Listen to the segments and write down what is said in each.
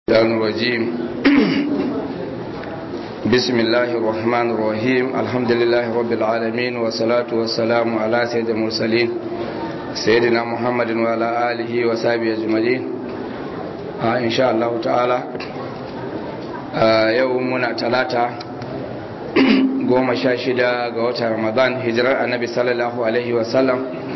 الشيطان الرجيم بسم الله الرحمن الرحيم الحمد لله رب العالمين والصلاة والسلام على سيد المرسلين سيدنا محمد وعلى آله وصحبه أجمعين آه إن شاء الله تعالى آه يومنا ثلاثة goma sha shida ga watan ramadan hijirar annabi sallallahu alaihi wasallam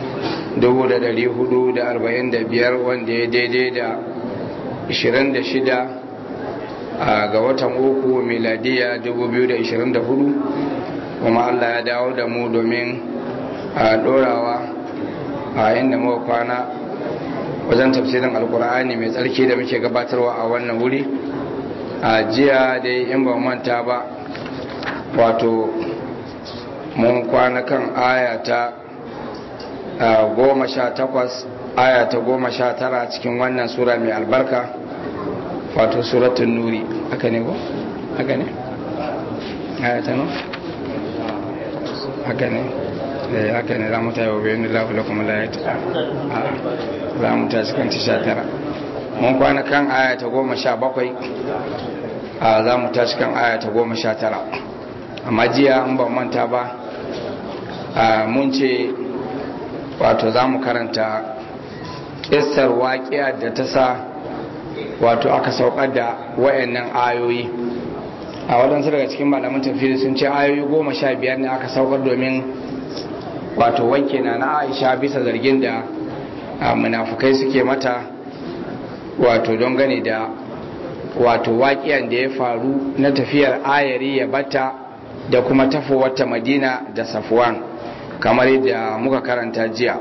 445 wanda ya daidai da 26 ga watan uku miladiya 2024 kuma Allah ya dawo da mu domin a dorawa a inda muka kwana wajen tafsirin alkur'ani mai tsarki da muke gabatarwa a wannan wuri a jiya dai in ba manta ba wato mun kwana kan ayata goma sha takwas aya ta goma sha tara cikin wannan sura mai albarka wato suratun nuri haka ne ko? haka ne? aya ta no? haka ne? eh haka ne za mu tayi wa bayan lafi kuma layata za mu tayi cikin sha tara mun kwana kan aya ta goma sha bakwai a za mu tayi cikin aya ta goma sha tara amma jiya an ban manta ba mun ce wato za mu karanta ƙisar waƙiya da ta sa wato aka saukar da wayannan ayoyi a waɗansu daga cikin malaman tafiri sun ce ayoyi goma sha biyar ne aka saukar domin wato wanke na na aisha bisa zargin da munafukai suke mata wato don gane da wato waƙiyan da ya faru na tafiyar ayari ya bata da kuma tafowarta madina da safuwan kamar yadda muka karanta jiya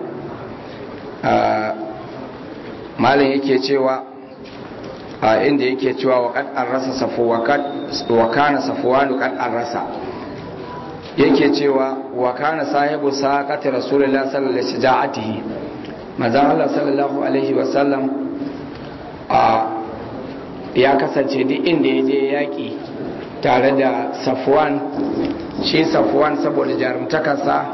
malin yake cewa a inda yake cewa wa kad an rasa safuwa wa kana safuwanu kad an rasa yake cewa wa kana sahibu saqati rasulullahi sallallahu alaihi wasallam manzon Allah sallallahu alaihi wasallam a ya kasance duk inda ya je yaki tare da safuwan shi safuwan saboda jarumtakarsa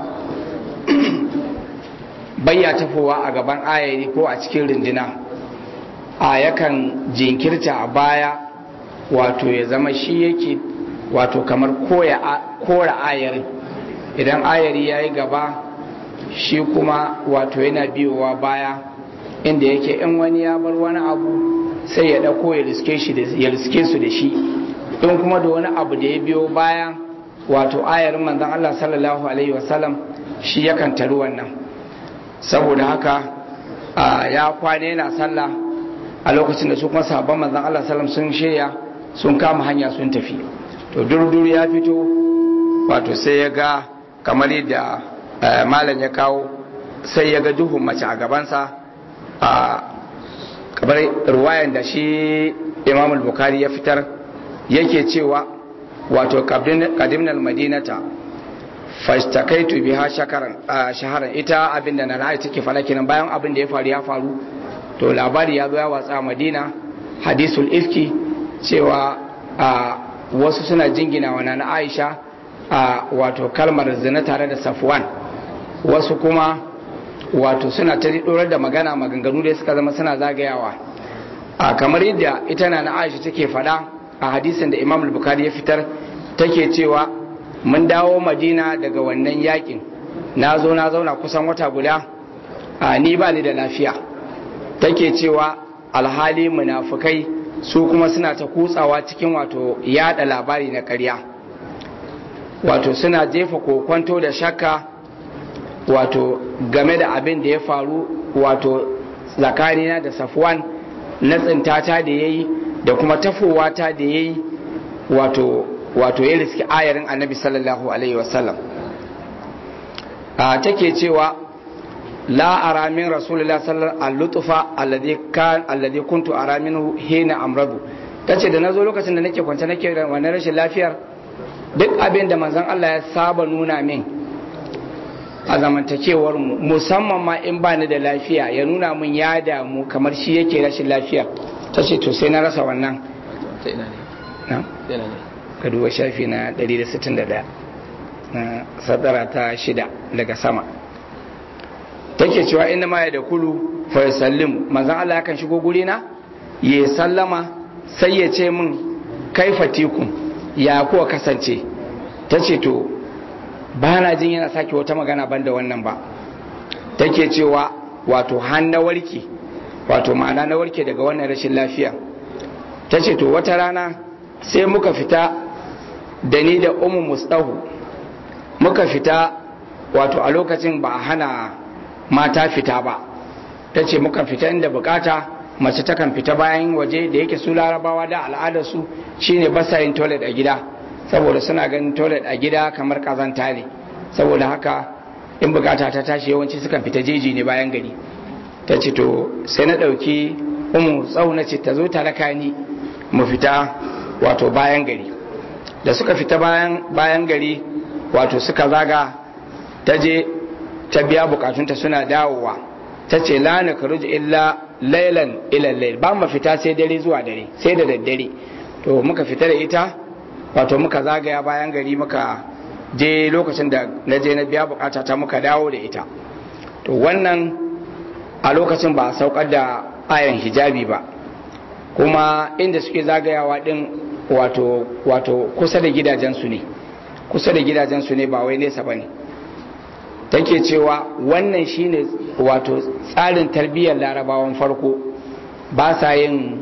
bayya tafowa a gaban ayari ko a cikin rindina a yakan jinkirta a baya wato ya zama shi yake wato kamar kora ayari idan ayari ya yi gaba shi kuma wato yana biyowa baya inda yake in wani ya bar wani abu sai ya ɗauko ya riske su da shi in kuma da wani abu da ya biyo baya wato ayarin manzon Allah sallallahu alaihi wasallam shi yakan taru wannan saboda haka ya kwane yana sallah a lokacin da su kuma sahabban manzon Allah sallam sun shirya sun kama hanya sun tafi to durduru ya fito wato sai ya ga kamar yadda malam ya kawo sai ya ga duhun mace a gabansa a kamar ruwayan da shi imam al-bukhari ya fitar yake cewa wato kadimnal madinata fashtakaitu biha shakaran shaharan ita abinda na ra'ayi take fara kenan bayan abin da ya faru ya faru to labari ya zo ya watsa madina hadisul ifki cewa wasu suna jingina wa na aisha wato kalmar zina tare da safwan wasu kuma wato suna ta dorar da magana maganganu da suka zama suna zagayawa kamar yadda ita na na aisha take faɗa a hadisin da imam al-bukhari ya fitar take cewa mun dawo madina daga wannan yakin na zo na zauna kusan wata guda a ni ba ni da lafiya take cewa alhali munafukai su kuma suna ta kutsawa cikin wato yada labari na ƙarya wato suna jefa kokwanto da shakka wato game da abin da ya faru wato zakarina da safwan na tsintata da ya yi da kuma tafowata da ya yi wato wato ya riski ayarin annabi sallallahu alaihi wasallam a take cewa la ara min rasulullah sallallahu alaihi lutufa alladhi kan alladhi kuntu ara minhu hina amradu tace da nazo lokacin da nake kwance nake da wannan rashin lafiyar duk abin da manzon Allah ya saba nuna min a zamantakewar mu musamman ma in bani da lafiya ya nuna min ya damu kamar shi yake rashin lafiya tace to sai na rasa wannan ta ina ne na ka duba shafi na 161 na sadara ta shida daga sama take cewa inna ma ya da kulu fa yusallimu manzon Allah yakan shigo guri na ya sallama sai ya ce min kaifa tikun ya kuwa kasance ta ce to ba na jin yana sake wata magana ban da wannan ba take cewa wato hannu warke wato ma'ana na warke daga wannan rashin lafiya ta ce to wata rana sai muka fita da ni da umu mustahu muka fita wato a lokacin ba a hana mata fita ba ta ce muka fita inda bukata mace takan fita bayan waje da yake su larabawa da al'adarsu shine basa yin toilet a gida saboda suna ganin toilet a gida kamar kazanta ne saboda haka in bukata ta tashi yawanci sukan fita jeji ne bayan gari ta ce to sai na ɗauki umu tsauna ce ta zo ta raka ni mu fita wato bayan gari da suka fita bayan bayan gari wato suka zaga ta je ta biya bukatunta suna dawowa ta ce la na karuji illa lailan ila lail ba mu fita sai dare zuwa dare sai da daddare to muka fita da ita wato muka zagaya bayan gari muka je lokacin da na je na biya bukata ta muka dawo da ita to wannan a lokacin ba a saukar da ayan hijabi ba kuma inda suke zagayawa din wato wato kusa da gidajensu ne kusa da gidajensu ne ba wai nesa ba ne take cewa wannan shine wato tsarin tarbiyyar larabawan farko ba sa yin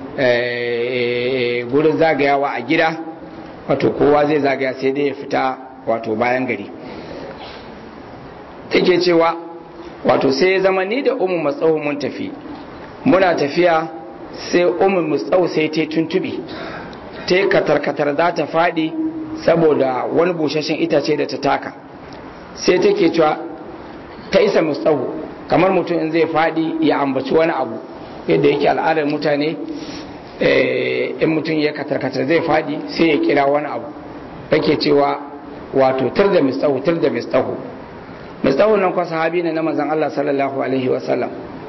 gurin zagayawa a gida wato kowa zai zagaya sai dai ya fita wato bayan gari take cewa wato sai ya zama ni da umu matsawo mun tafi muna tafiya sai umu matsawo sai ta tuntubi ta yi katar-katar za ta faɗi saboda wani bushashen itace da ta taka sai take cewa ta isa matsawo kamar mutum in zai faɗi ya ambaci wani abu yadda yake al'adar mutane in mutum ya katar-katar zai faɗi sai ya kira wani abu take cewa wato tar da mistahu tar da mistahu mistahu nan kwa sahabi ne na manzon Allah sallallahu alaihi wasallam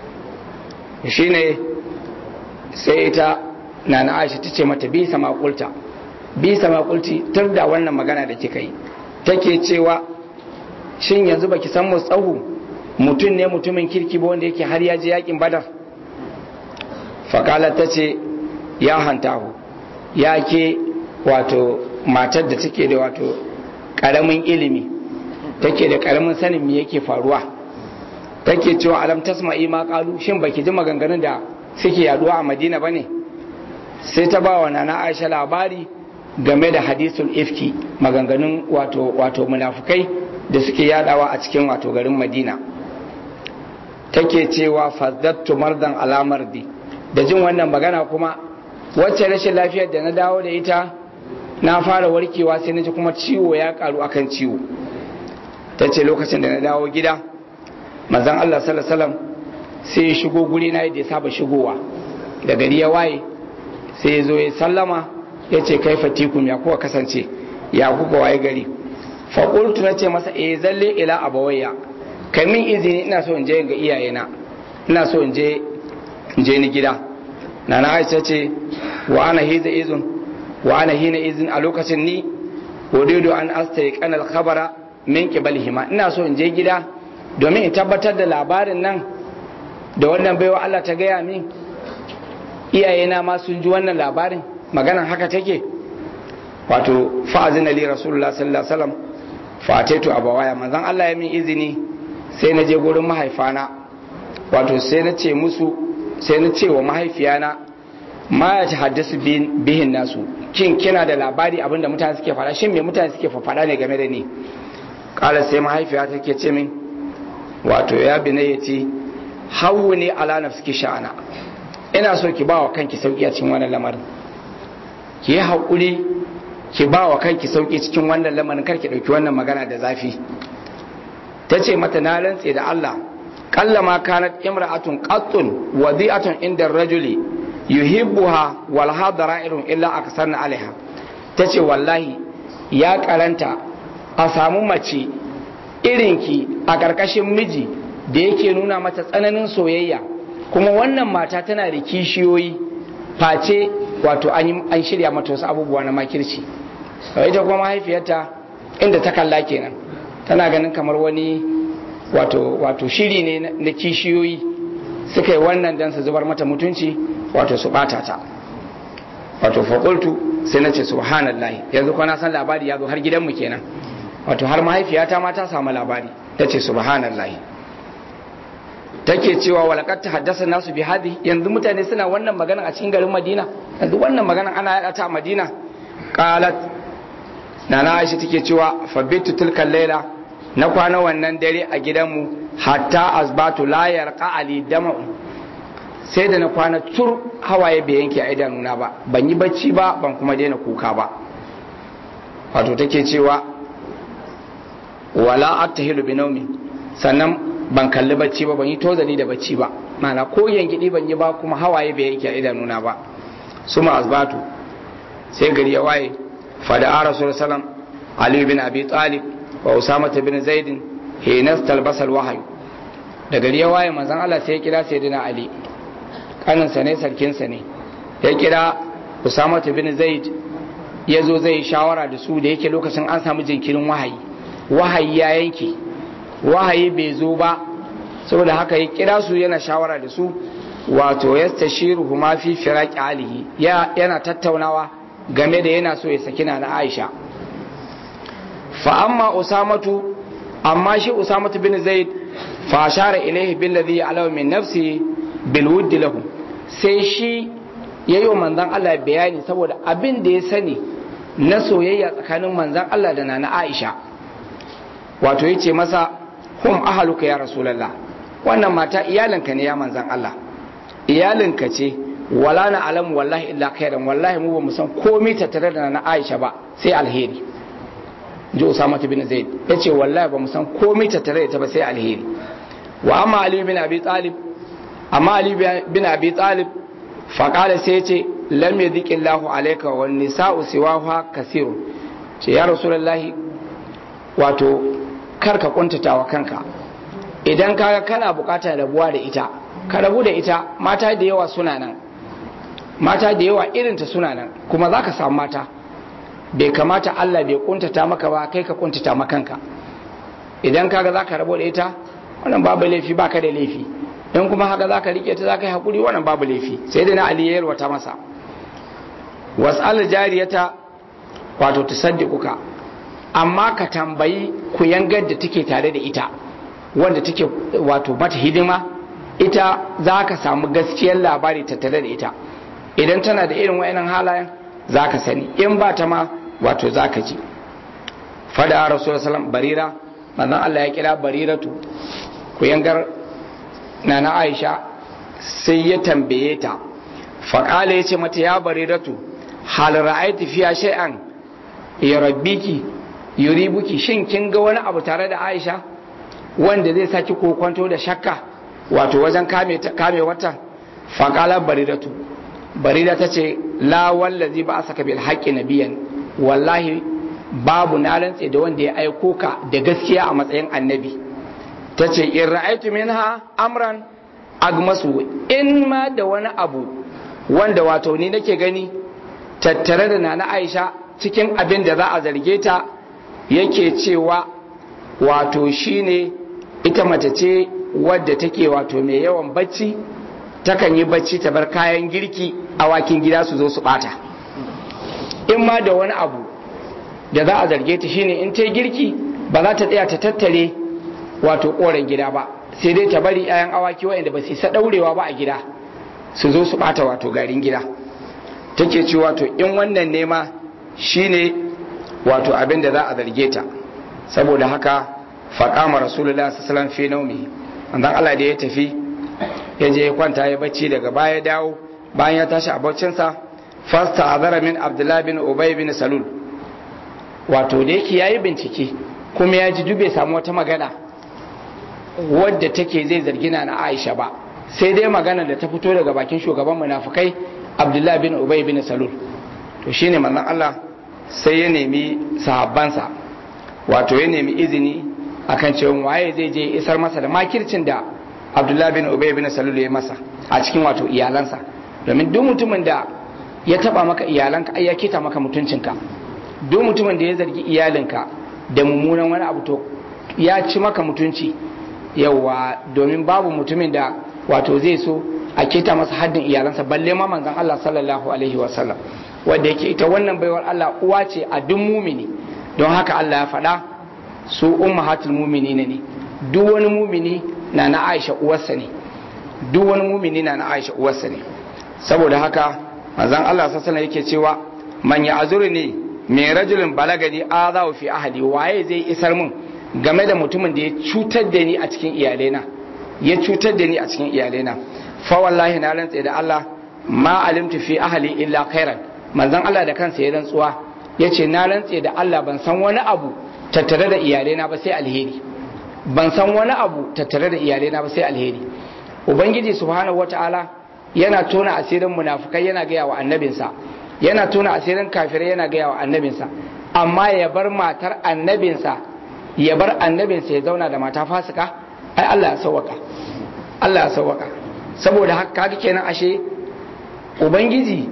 shine sai ita na na Aisha tace mata bi sama kulta bi sama kulti tar da wannan magana da kika yi take cewa shin yanzu baki san mistahu mutum ne mutumin kirki ba wanda yake har ya je yakin badar fakalar ta ce ya hantahu ya ke wato matar da take da wato karamin ilimi take da karamin sanin me yake faruwa take cewa alam tasma'i ma qalu shin baki ji maganganun da suke yaduwa a Madina bane sai ta bawa nana Aisha labari game da hadisul ifki maganganun wato wato munafukai da suke yadawa a cikin wato garin Madina take cewa fazzattu mardan alamardi da jin wannan magana kuma wacce rashin lafiyar da na dawo da ita na fara warkewa sai na ji kuma ciwo ya karu akan ciwo ta ce lokacin da na dawo gida mazan Allah sallallahu sai ya shigo guri na yadda ya saba shigowa da gari ya waye sai ya zo ya sallama ya ce kai fatikum ya kuka kasance ya kuka waye gari faƙultu na ce masa eh zalle ila abawayya kai min izini ina so in je ga iyayena ina so in je in je ni gida nana aisha ce wa ana hiza izin wa ana hina izin a lokacin ni wadido an astai kanal khabara min qibalihima ina so in je gida domin in tabbatar da labarin nan da wannan baiwa Allah ta gaya min iyayena ma sun ji wannan labarin maganan haka take wato fa'azina li rasulullah sallallahu alaihi wasallam fataitu abawaya manzon Allah ya min izini sai na je gurin mahaifana wato sai na ce musu sai na ce wa mahaifiyana ma ya ci haddasu bihin nasu kin kina da labari abinda mutane suke faɗa shin me mutane suke faɗa ne game da ni kala sai mahaifiya take ce min wato ya bi ya ce hawu ne ala nafsiki sha'ana ina so ki ba wa kanki sauki a cikin wannan lamarin ki yi haƙuri ki ba wa kanki sauki cikin wannan lamarin kar ki ɗauki wannan magana da zafi ta ce mata na rantse da Allah kallama kanat imra'atun qattun wadi'atun inda rajuli yuhibbuha wal hadara'irun illa aksarna alaiha tace wallahi ya karanta a samu mace irinki a karkashin miji da yake nuna mata tsananin soyayya kuma wannan mata tana da kishiyoyi face wato an shirya mata wasu abubuwa na makirci ita kuma mahaifiyarta inda ta kalla kenan tana ganin kamar wani wato wato shiri ne na kishiyoyi suka yi wannan don su zubar mata mutunci wato su bata ta wato faƙultu sai na ce subhanallahi yanzu ko na san labari ya zo har gidanmu kenan wato har mahaifiyata ma ta samu labari ta ce subhanallahi take cewa walakar ta haddasa nasu bi hadi yanzu mutane suna wannan magana a cikin garin madina yanzu wannan magana ana yada ta a madina qalat nana aisha take cewa fabitu tilkan laila na kwana wannan dare a gidanmu hatta asbatu la yarqa ali dama'u sai da na kwana tur hawaye bai yanke a idanuna ba ban yi bacci ba ban kuma daina kuka ba wato take cewa wala attahilu bi naumi sannan ban kalli bacci ba ban yi tozali da bacci ba mana ko yangidi ban yi ba kuma hawaye bai yanke a idanuna ba suma asbatu sai gari ya waye fada a rasul salam ali bin abi talib wa usama bin zaid hinas talbasal wahayu da gari ya waye manzon Allah sai ya kira sayyidina ali kaninsa ne sarkinsa ne ya kira usama bin zaid ya zo zai shawara da su da yake lokacin an samu jinkirin wahayi wahayi ya yanke wahayi bai zo ba saboda haka ya kira su yana shawara da su wato ya tashiru ma fi firaqi alihi yana tattaunawa game da yana so ya saki na Aisha fa amma usamatu amma shi usamatu bin zaid fa ashara ilayhi billadhi ya'lamu min nafsi bil wuddi lahu sai shi yayi wa manzon Allah bayani saboda abin da ya sani na soyayya tsakanin manzon Allah da nana Aisha wato yace masa hum ahaluka ya rasulullah wannan mata iyalinka ne ya manzon Allah iyalinka ce wala na alamu wallahi illa khairan wallahi mu ba mu san komai tattare da na Aisha ba sai alheri ji Usama bin Zaid yace wallahi ba mu san komai tattare da ita ba sai alheri wa amma Ali bin Abi Talib amma Ali bin Abi Talib fa qala sai yace lam yadhiki Allahu alayka wan nisa'u siwaha kasirun ce ya rasulullahi wato kar ka kuntatawa kanka idan kaga kana bukatar rabuwa da ita ka rabu da ita mata da yawa suna nan mata da yawa irinta suna nan kuma za ka samu mata bai kamata Allah bai kuntata maka ba kai ka kuntata makanka idan kaga za ka rabu da ita wannan babu laifi baka da laifi in kuma haka za ka rike ta za ka yi haƙuri wannan babu laifi sai da na Ali ya yalwata masa was'al jariyata wato tusaddiquka amma ka tambayi ku yangar da take tare da ita wanda take wato mata hidima ita za ka samu gaskiyar labari tattare da ita idan tana da irin wa'inan halayen za ka sani in ba ta ma wato za ka ji fada a rasu salam barira manzon Allah ya kira bariratu ku yangar na na aisha sai ya tambaye ta faƙala ya ce mata ya bariratu hal ra'aiti fiya shay'an ya rabbiki yuribuki shin kin ga wani abu tare da aisha wanda zai saki kokwanto da shakka wato wajen kame wata faƙala baridatu barida ta ce la wallazi ba a saka bil haƙƙi nabiyan wallahi babu na rantse da wanda ya aiko ka da gaskiya a matsayin annabi ta ce in ra'aitu minha amran agmasu in ma da wani abu wanda wato ni nake gani tattare da nana aisha cikin abin da za a zarge ta yake cewa wato shine ita mace ce wadda take wato mai yawan bacci takan yi bacci ta bar kayan girki awakin gida su zo su bata in ma da wani abu da za a zarge ta shine in ta girki ba za ta tsaya ta tattare wato koren gida ba sai dai ta bari 'ya'yan awaki waɗanda ba su isa ɗaurewa ba a gida su zo su bata wato garin gida take ce wato in wannan nema shine wato abin da za a zarge ta saboda haka faƙama rasulullah sallallahu fi naumi annan Allah da ya tafi ya je ya kwanta ya bacci daga baya dawo bayan ya tashi a baccinsa fasta azara min abdullah bin ubay bin salul wato da yake yayi bincike kuma ya ji dube samu wata magana wadda take zai zargina na Aisha ba sai dai magana da ta fito daga bakin shugaban munafikai abdullah bin ubay bin salul to shine manzon Allah sai ya nemi sahabbansa wato ya nemi izini akan cewa waye zai je isar masa da makircin da Abdullah bin Ubay bin Salul ya masa a cikin wato iyalansa domin duk mutumin da ya taba maka iyalanka ai ya kita maka mutuncinka duk mutumin da ya zargi iyalinka da mummunan wani abu to ya ci maka mutunci yawa domin babu mutumin da wato zai so a kita masa haddin iyalansa balle ma manzon Allah sallallahu alaihi wasallam wanda yake ita wannan baiwar Allah uwa ce a duk mumini don haka Allah ya faɗa su ummahatul mu'minina ne duk wani mumini na na Aisha uwarsa ne duk wani mumini na na Aisha uwarsa ne saboda haka manzon Allah sallallahu yake cewa man ya azuri ne mai rajulin balagani azawu fi ahli waye zai isar mun game da mutumin da ya cutar da ni a cikin iyalena ya cutar da ni a cikin iyalena fa wallahi na rantsa da Allah ma alimtu fi ahli illa khairan manzon Allah da kansa ya rantsuwa yace na rantsa da Allah ban san wani abu tattare da iyalena ba sai alheri ban san wani abu tattare da iyalena ba sai alheri ubangiji subhanahu wataala yana tona asirin munafukai yana gaya wa annabinsa yana tona asirin kafirai yana gaya wa annabinsa amma ya bar matar annabinsa ya bar annabinsa ya zauna da mata fasika ai Allah ya sauwaka Allah ya sauwaka saboda haka kaga kenan ashe ubangiji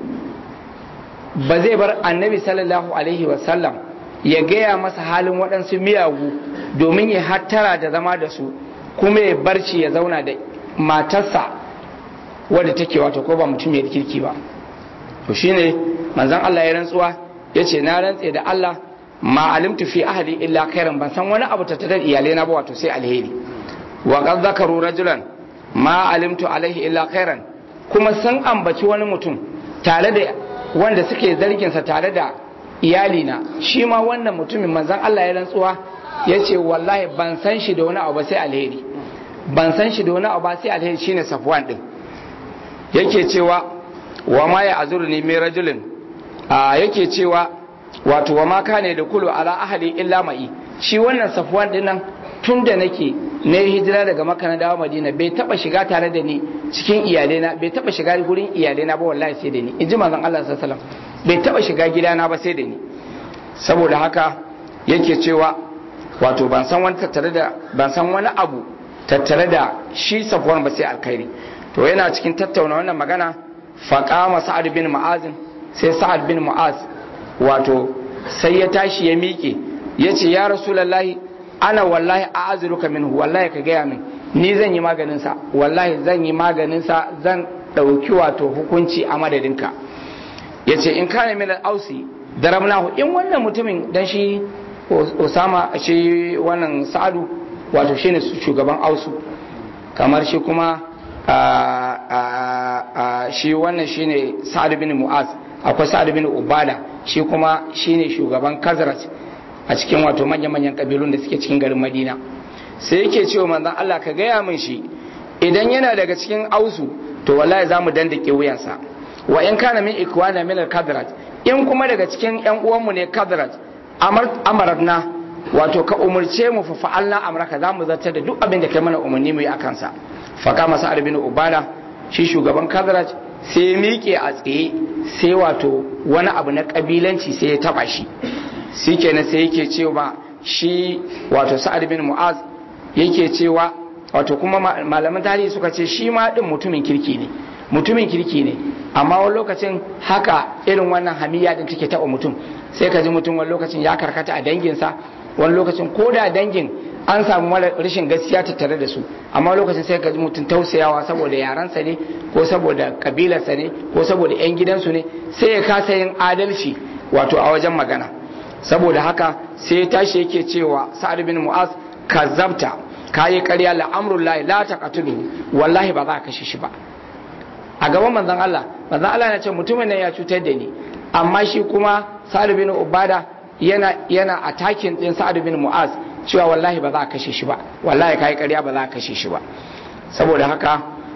ba zai bar annabi sallallahu alaihi wasallam ya gaya masa halin waɗansu miyagu domin ya hattara da zama da su kuma ya barci ya zauna da matarsa wadda take wato ko ba mutum ya kirki ba to shine manzon Allah ya rantsuwa yace na rantse da Allah ma alimtu fi ahli illa khairan ban san wani abu tattare da iyalai na ba wato sai alheri wa qad zakaru rajulan ma alimtu alaihi illa khairan kuma san ambaci wani mutum tare da wanda suke zargin sa tare da iyalina shi ma wannan mutumin manzon Allah ya rantsuwa yace wallahi ban san shi da wani abu ba sai alheri ban san shi da wani abu ba sai alheri shine Safwan din yake cewa wa ma ya azuru ni mai rajulin a yake cewa wato wa ma kane da kulu ala ahli illa ma'i shi wannan safwan din nan tun da nake na yi hijira daga makka na dawo madina bai taba shiga tare da ni cikin iyalena bai taba shiga gurin iyalena ba wallahi sai da ni in ji manzon Allah sallallahu alaihi wasallam bai taba shiga gidana ba sai da ni saboda haka yake cewa wato ban san wani tattare da ban san wani abu tattare da shi safwan ba sai alkhairi to yana cikin tattauna wannan magana faƙama sa'ad bin mu'azin sai sa'ad bin mu'az wato sai ya tashi ya miƙe ya ce ya rasulallahi ana wallahi a azuruka minhu wallahi ka gaya min ni zan yi maganinsa wallahi zan yi maganinsa zan ɗauki wato hukunci a madadinka ya ce in kane min ausi darabnahu in wannan mutumin dan shi osama shi wannan sa'adu wato shine shugaban ausu kamar shi kuma shi wannan shine sa'ad bin mu'az akwai sa'ad bin ubada shi kuma shine shugaban kazrat a cikin wato manya-manyan kabilun da suke cikin garin madina sai yake cewa manzon Allah ka gaya min shi idan yana daga cikin ausu to wallahi za mu dandake wuyansa wa in kana min ikwana min al-kadrat in kuma daga cikin yan uwanmu ne kadrat amarna wato ka umurce mu fa fa'alna amraka za mu zartar da duk abin da kai mana umarni mu yi akan sa faka masa bin ubada shi shugaban kazaraj sai ya miƙe a tsaye sai wato wani abu na ƙabilanci sai ya taɓa shi shi kenan sai yake cewa shi wato sa'ad bin mu'az yake cewa wato kuma malaman tarihi suka ce shi ma ɗin mutumin kirki ne mutumin kirki ne amma wani lokacin haka irin wannan hamiya din take taɓa mutum sai ka ji mutum wani lokacin ya karkata a danginsa wani lokacin ko da dangin an samu rashin gaskiya tattare da su amma lokacin sai ka ji mutum tausayawa saboda yaransa ne ko saboda kabilarsa ne ko saboda 'yan gidansu ne sai ya kasa yin adalci wato a wajen magana saboda haka sai ya tashi yake cewa sa'ad bin mu'az kazzabta kayi ƙarya la'amrullahi la taqatulu wallahi ba za ka kashe shi ba a gaban manzon Allah manzon Allah ya ce mutumin nan ya cutar da ni amma shi kuma sa'ad bin ubada yana yana attacking din sa'ad bin mu'az cewa wallahi ba za a kashe shi ba wallahi kai ƙarya ba za a kashe shi ba saboda haka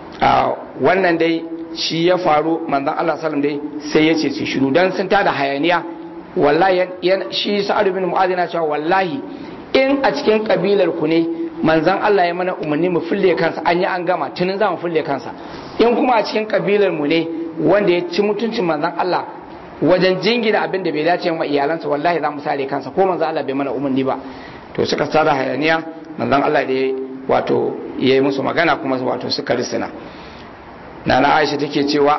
wannan dai shi ya faru manzon Allah sallam dai sai ya ce su shiru dan sun tada hayaniya wallahi shi sa'ad bin mu'adh yana cewa wallahi in a cikin kabilar ku ne manzon Allah ya mana umarni mu fulle kansa an yi an gama tunin za mu fulle kansa in kuma a cikin kabilar mu ne wanda ya ci mutuncin manzon Allah wajen jingina abin da bai dace wa iyalansa wallahi za mu sare kansa ko manzon Allah bai mana umarni ba to suka tsara hayaniya manzon Allah da wato ya yi musu magana kuma wato suka risina nana Aisha take cewa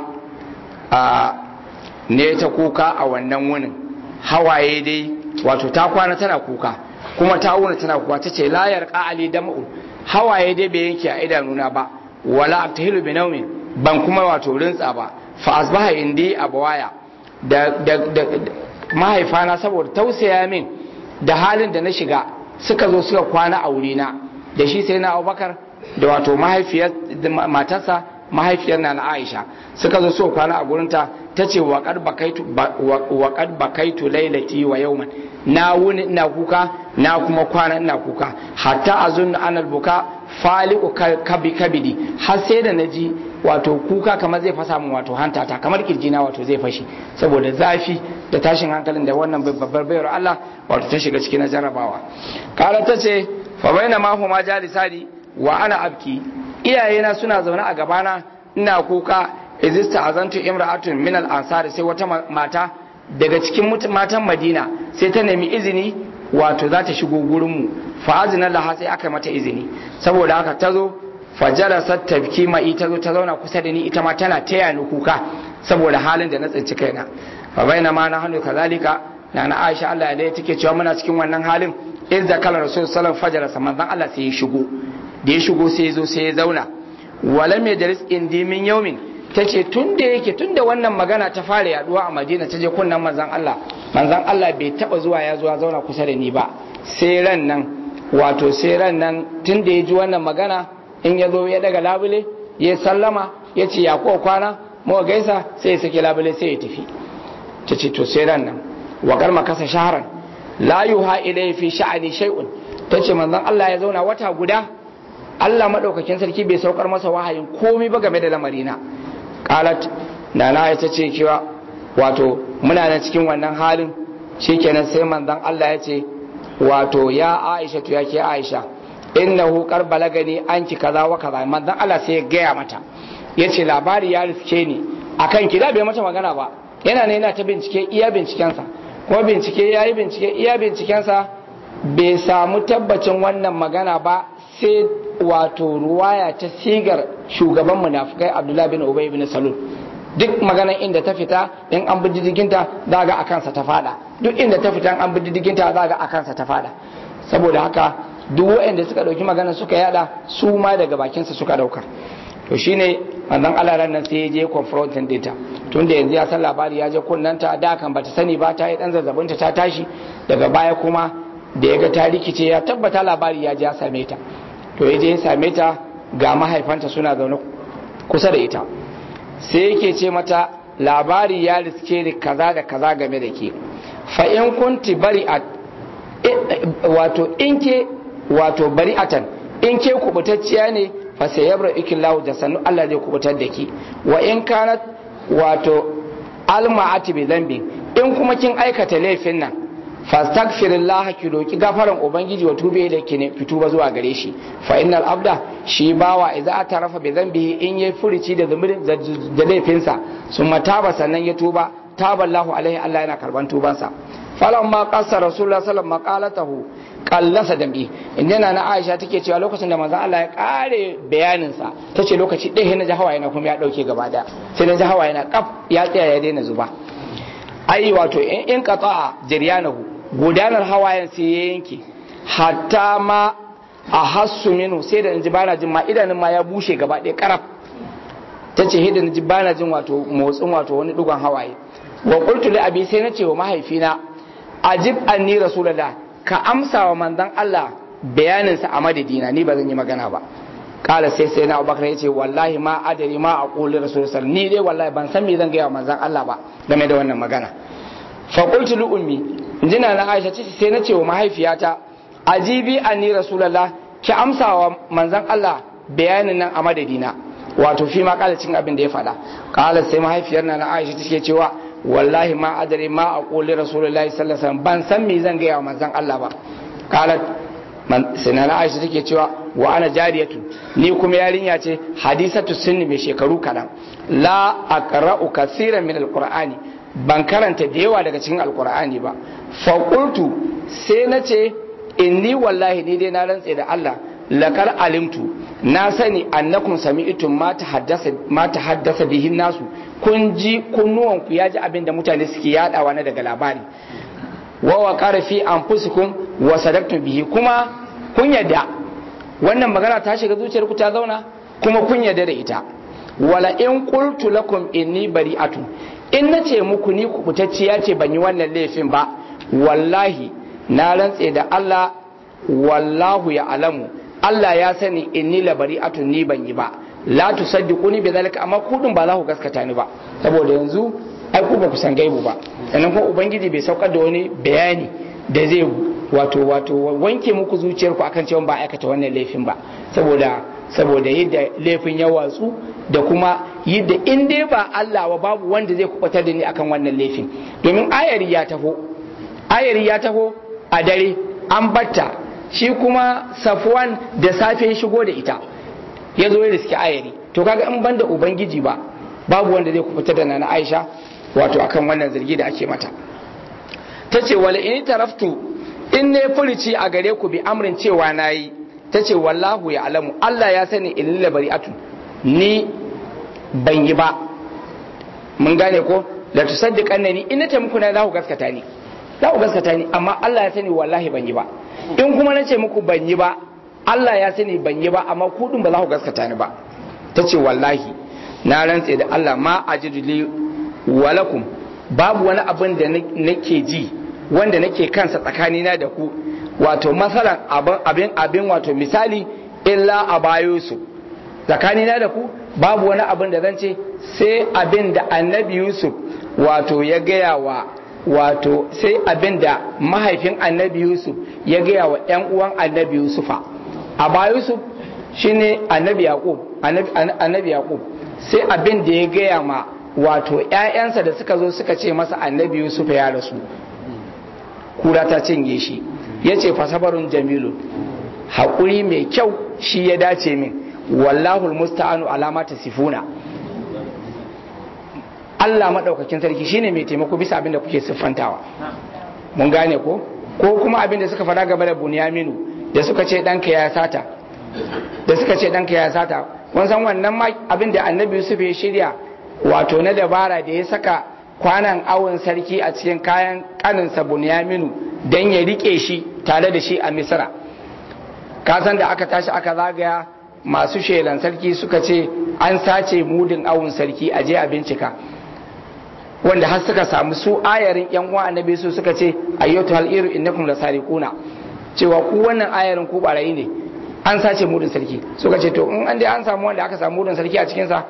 a ne ta kuka a wannan wunin hawaye dai wato ta kwana tana kuka kuma ta wuna tana kuka tace la yarqa ali dam'u hawaye dai bai yanke a idanuna ba wala abtahilu bi nawmin ban kuma wato rintsa ba fa asbaha indi abawaya da mahaifana saboda tausaya min da halin da na shiga suka zo suka kwana a wurina da shi sai na abubakar da wato mahaifiyar matarsa mahaifiyar na aisha suka zo suka kwana a gurinta ta ce waƙad bakaitu lailati wa yauman na wuni ina kuka na kuma kwana ina kuka hatta a zunna anal buka faliku kabi kabidi har sai da naji wato kuka kamar zai fasa min wato hantata kamar kirjina wato zai fashi saboda zafi da tashin hankalin da wannan babbar bayar Allah wato ta shiga cikin jarrabawa kala ta ce fa baina ma huma jalisani wa ana abki iyayena suna zaune a gabana ina kuka izista azantu imra'atun min al-ansar sai wata mata daga cikin matan Madina sai ta nemi izini wato za ta shigo gurin mu fa azina laha sai aka mata izini saboda haka ta zo fajalasat tabki ma ita zo ta zauna kusa da ni ita ma tana taya ni kuka saboda halin da na tsinci kaina fa baina ma na hannu kazalika na na Aisha Allah ya take cewa muna cikin wannan halin idza kala rasul sallallahu alaihi wasallam manzon Allah sai ya shigo da ya shigo sai ya zo sai ya zauna walam yajlis indi min yawmin tace tun da yake tun da wannan magana ta fara yaduwa a Madina ta je kunnan manzon Allah manzon Allah bai taba zuwa ya zuwa zauna kusa da ni ba sai ran nan wato sai ran nan tun da ya ji wannan magana in ya zo ya daga labule ya sallama ya ce ya ko kwana mawa gaisa sai ya sake labule sai ya tafi ta ce to sai ran nan wakar makasa shaharan la yuha ilayhi fi sha'ani shay'un ta ce manzon Allah ya zauna wata guda Allah madaukakin sarki bai saukar masa wahayin komai ba game da lamarina qalat nana ya ce cewa wato muna nan cikin wannan halin shikenan sai manzon Allah ya ce wato ya Aisha to yake Aisha innahu kar balagani anki kaza wa kaza manzon Allah sai ya gaya mata yace labari ya riske ni akan ki da bai mata magana ba yana ne yana ta bincike iya bincikensa kuma bincike yayi bincike iya bincikensa bai samu tabbacin wannan magana ba sai wato ruwaya ta sigar shugaban munafikai Abdullahi bin Ubay bin Salul duk maganar inda ta fita in an bi diddiginta za ga akansa ta fada duk inda ta fita an bi diddiginta za ga akansa ta fada saboda haka duk waɗanda suka ɗauki magana suka yada su ma daga bakinsa suka ɗauka to shine manzon Allah ran nan sai ya je confronting dinta tunda yanzu ya san labari ya je kunnanta da kan bata sani ba ta yi dan zazzabinta ta tashi daga baya kuma da ya ga ta rikice ya tabbata labari ya je ya same ta to ya je ya same ta ga mahaifanta suna zaune kusa da ita sai yake ce mata labari ya riske ni kaza da kaza game da ke fa in kunti bari a wato in ke wato bari'atan in ke kubutacciya ne fa sayabra ikillahu da sannu Allah zai kubutar da ki wa in kanat wato alma'ati bi dhanbi in kuma kin aikata laifin nan fastaghfirullah ki roki gafaran ubangiji wa tube da ki ne fituba zuwa gare shi fa innal abda shi bawa idza atarafa bi dhanbihi in yayi furici da zumurin da laifinsa summa taba sannan ya tuba taballahu alaihi Allah yana karban tubansa falamma qassa rasulullah sallallahu alaihi wasallam maqalatahu kallasa dambi inda na Aisha take cewa lokacin da manzon Allah ya kare bayanin sa tace lokaci ɗaya na ji hawaye na kuma ya dauke gaba da sai na ji hawaye na kaf ya tsaya ya daina zuba ai wato in in qata'a jiryanahu gudanar hawayen sai ya yanke hatta ma a hassu minu sai da ji bana jin ma idanun ma ya bushe gaba ɗaya karaf tace hidda ji bana jin wato motsin wato wani dugon hawaye wa qultu li abi sai na ce wa mahaifina ajib anni rasulullah ka amsa wa manzon Allah bayaninsa a madadina ni ba zan yi magana ba kala sai sai na abubakar ya ce wallahi ma adari ma a ƙoli rasulullah ni dai wallahi ban san me zan gaya wa manzon Allah ba game da wannan magana fa qultu li ummi injina na Aisha ce sai na ce wa mahaifiyata ajibi anni rasulullah ki amsa wa manzon Allah bayanin nan a madadina wato fi ma kala cin abin da ya faɗa kala sai mahaifiyar na Aisha take cewa wallahi ma adari ma a ƙoli rasulullahi sallallahu alaihi ban san me zan gaya wa manzon Allah ba qalat sinana Aisha take cewa wa ana jariyatu ni kuma yarinya ce hadisatu sunni mai shekaru kadan la aqra'u kaseeran min alqur'ani ban karanta da yawa daga cikin alqur'ani ba fa qultu sai nace inni wallahi ni dai na rantse da Allah lakar alimtu na sani annakum sami'tum ma tahaddasa ma tahaddasa bihin nasu kun ji kunnuwan ku ya ji abin da mutane suke yadawa na daga labari wa wa qara fi anfusikum wa sadaqtum bihi kuma kun yadda wannan magana ta shiga zuciyar ku ta zauna kuma kun yadda da ita wala in qultu lakum inni bari'atun in na ce muku ni kubutacciya ce ban yi wannan laifin ba wallahi na rantse da Allah wallahu ya alamu Allah ya sani inni labari atun ni ban yi ba la tusaddiquni bi zalika amma kudin ba za ku gaskata ni ba saboda yanzu ai ku ba ku san gaibu ba sannan kuma ubangiji bai saukar da wani bayani da zai wato wato wanke muku zuciyarku akan cewa ba aikata wannan laifin ba saboda saboda yadda laifin ya watsu da kuma yadda in dai ba Allah ba babu wanda zai kubatar da ni akan wannan laifin domin ayari ya taho ayari ya taho a dare an batta shi kuma safwan da safe shigo da ita ya zo ya riski ayari to kaga in banda ubangiji ba babu wanda zai kubutar da na Aisha wato akan wannan zargi da ake mata ta ce wala in taraftu in ne furici a gare ku bi amrin cewa nayi ta ce wallahu ya alamu Allah ya sani in bari'atu ni ban yi ba mun gane ko la tusaddiqanna ni in nace muku na za ku gaskata ni za ku gaskata ni amma Allah ya sani wallahi ban yi ba in kuma nace muku ban yi ba Allah ya sani ban yi ba amma ku din ba za ku gaskata ni ba ta ce wallahi na rantse da Allah ma ajidu li walakum babu wani abin da nake ji wanda nake kansa tsakanina da ku wato masalan abin abin wato misali illa a bayo su tsakanina da ku babu wani abin da zan ce sai abin da annabi yusuf wato ya gaya wa wato sai abin da mahaifin annabi yusuf ya gaya wa yan uwan annabi yusufa a ba yusuf shine annabi yaqub annabi yaqub sai abin da ya gaya ma wato ‘ya'yansa da suka zo suka ce masa annabi Yusuf ya rasu kura ta cinye shi ya ce fasabarun jamilu haƙuri mai kyau shi ya dace min wallahul musta'anu alama ta sifuna Allah maɗaukakin sarki shine mai taimako bisa abin da kuke siffantawa mun gane ko ko kuma abin da suka faɗa gaba da bunyaminu da suka ce ɗanka ya sata da suka ce ɗanka ya sata kun san wannan ma abin da annabi Yusuf ya shirya wato na dabara da ya saka kwanan awon sarki a cikin kayan kaninsa bunyaminu don ya rike shi tare da shi a misra kasan da aka tashi aka zagaya masu shelan sarki suka ce an sace mudin awon sarki a je a bincika wanda har suka samu su ayarin yan uwa annabi su suka ce ayyatu hal iru innakum lasariquna cewa ku wannan ayarin ku barayi ne an sace mudin sarki suka ce to in an dai an samu wanda aka samu mudin sarki a cikin sa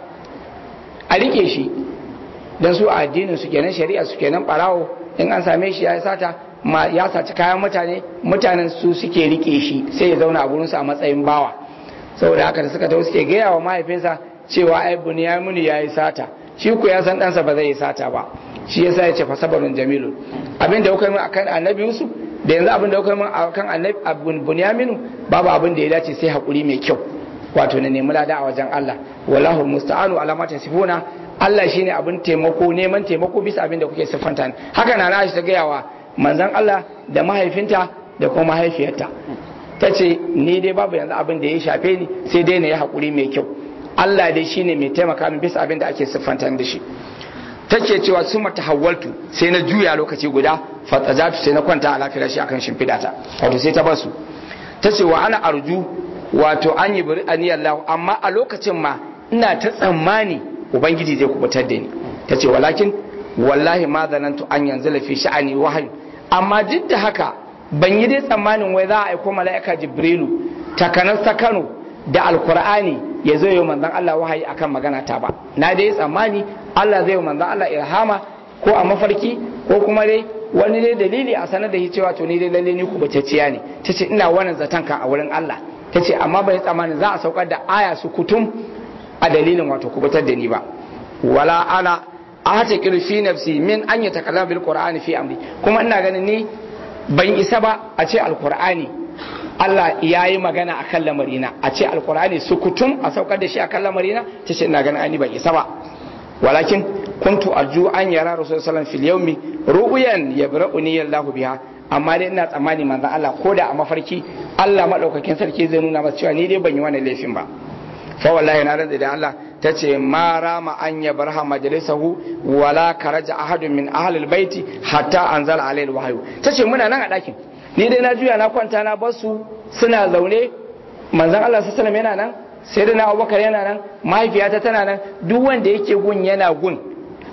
a rike shi don su a addinin su kenan shari'a su kenan barawo in an same shi ya sata ma ya saci kayan mutane mutanen su suke rike shi sai ya zauna a gurin su a matsayin bawa saboda haka da suka tawo suke gaya wa mahaifinsa cewa ai bunyaminu ya yi sata shi ku ya san ɗansa ba zai yi sata ba shi yasa ya ce fa sabarun jamilun abin da kuka yi akan annabi yusuf da yanzu abin da kuka yi akan annabi bunyaminu babu abin da ya dace sai hakuri mai kyau wato na nemi lada a wajen Allah wallahu musta'anu ala ma tasifuna Allah shine abin taimako neman taimako bisa abin da kuke siffanta haka na na ta gaya wa manzon Allah da mahaifinta da kuma mahaifiyarta ta ce ni dai babu yanzu abin da ya shafe ni sai dai na yi hakuri mai kyau Allah dai shine mai taimaka min bisa abin da ake siffanta da shi take cewa sun mata hawaltu sai na juya lokaci guda fatsajatu sai na kwanta a lafiyar shi akan shimfidata wato sai ta basu ta ce wa ana arju wato an yi bari aniyar lahu amma a lokacin ma ina ta tsammani ubangiji zai kubutar da ni ta ce walakin wallahi ma zanantu an yanzu lafi sha'ani wahayu amma duk da haka ban yi dai tsammanin wai za a aiko mala'ika jibrilu takanas ta kano da alkur'ani ya zo yi manzan Allah wahayi akan magana ta ba na dai tsammani Allah zai yi manzan Allah irhama ko a mafarki ko kuma dai wani dai dalili a sanar da shi cewa to ni dai lalle ni kubutacciya ne tace ina wannan zaton ka a wurin Allah ta ce amma bai tsammanin za a saukar da aya su kutum a dalilin wato kubutar da ni ba wala ana a hata fi nafsi min an yi takalla bil qur'ani fi amri kuma ina ganin ni ban isa ba a ce alqur'ani Allah ya yi magana a kan lamarina a ce alqur'ani su kutum a saukar da shi a kan lamarina ta ce ina ganin ani ban isa ba walakin kuntu arju an yara rasul sallallahu fil yawmi ru'yan yabra'uni Allahu biha amma dai ina tsammani manzon Allah ko da a mafarki Allah madaukakin sarki zai nuna masa cewa ni dai ban yi wannan laifin ba fa wallahi na rantsa da Allah tace ma rama an ya barha majalisahu wala karaja ahadun min ahli albayti hatta anzala alayhi alwahyu tace muna nan a dakin ni dai na juya na kwanta na basu suna zaune manzon Allah sallallahu alaihi yana nan sai da na Abubakar yana nan mahaifiyata tana nan duk wanda yake gun yana gun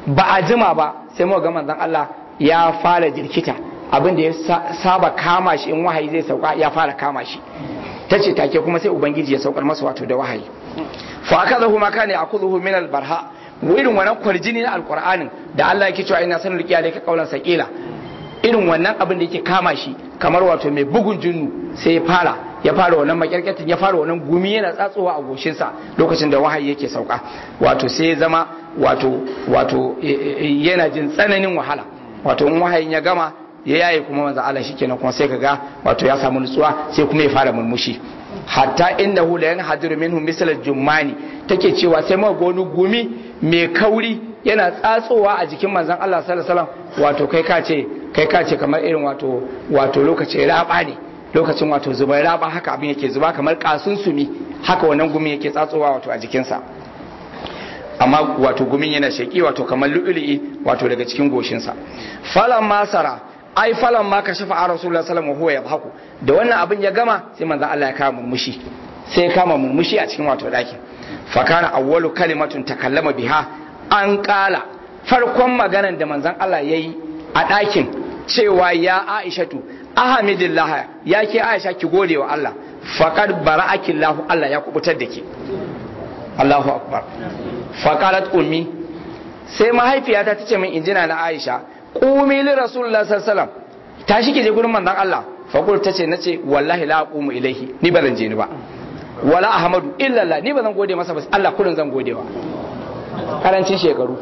ba a jima ba sai muka ga manzon Allah ya fara jirkita abin da ya saba kama shi in wahayi zai sauka ya fara kama shi ta ce take kuma sai ubangiji ya saukar masa wato da wahayi fa akazahu ma kana akuzuhu min albarha irin wannan kwarjini na alqur'anin da Allah yake cewa ina sanin rikiya ka kaulan sakila irin wannan abin da yake kama shi kamar wato mai bugun jinnu sai ya fara ya fara wannan makyarkatin ya fara wannan gumi yana tsatsowa a goshinsa lokacin da wahayi yake sauka wato sai ya zama wato wato yana jin tsananin wahala wato in wahayin ya gama ya yaye kuma manzo Allah shikenan kuma sai kaga wato ya samu nutsuwa sai kuma ya fara murmushi hatta innahu la yanhadiru minhu misal al-jummani take cewa sai ma gonu gumi mai kauri yana tsatsowa a jikin manzon Allah sallallahu alaihi wasallam wato kai ka ce kai ka ce kamar irin wato wato lokacin raba ne lokacin wato zubar raba haka abin yake zuba kamar kasun sumi haka wannan gumi yake tsatsowa wato a jikinsa amma wato gumin yana sheki wato kamar lu'ulu'i wato daga cikin goshinsa falan masara ai falan ma kashafa a rasulullah sallallahu alaihi wasallam yadhaku da wannan abin ya gama sai manzon Allah ya kama murmushi sai ya kama murmushi a cikin wato daki fa kana awwalu kalimatun takallama biha an kala farkon maganar da manzon Allah yayi a dakin cewa ya Aishatu ahamidillah ya ke Aisha ki gode wa Allah faqad bara'akillahu Allah ya kubutar da ke Allahu akbar faqalat ummi sai mahaifiyata tace min injina na Aisha qumi li rasulullah sallallahu alaihi wasallam tashi ki je gurin manzon Allah faqul tace nace wallahi la aqumu ilaihi ni ba zan je ni ba wala ahmadu illa Allah ni ba zan gode masa ba Allah kullun zan godewa karancin shekaru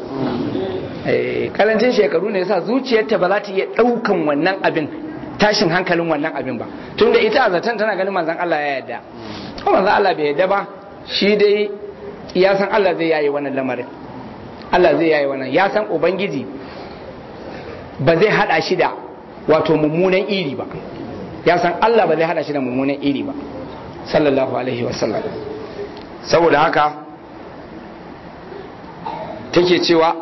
eh karancin shekaru ne yasa zuciyarta ba za ta iya daukan wannan abin tashin hankalin wannan abin ba tunda ita a zaton tana ganin manzon Allah ya yarda ko manzon Allah bai yarda ba shi dai ya san Allah zai yayi wannan lamarin Allah zai yayi wannan ya san ubangiji ba zai hada shi da wato mummunan iri ba ya san Allah ba zai hada shi da mummunan iri ba sallallahu alaihi wasallam saboda haka take cewa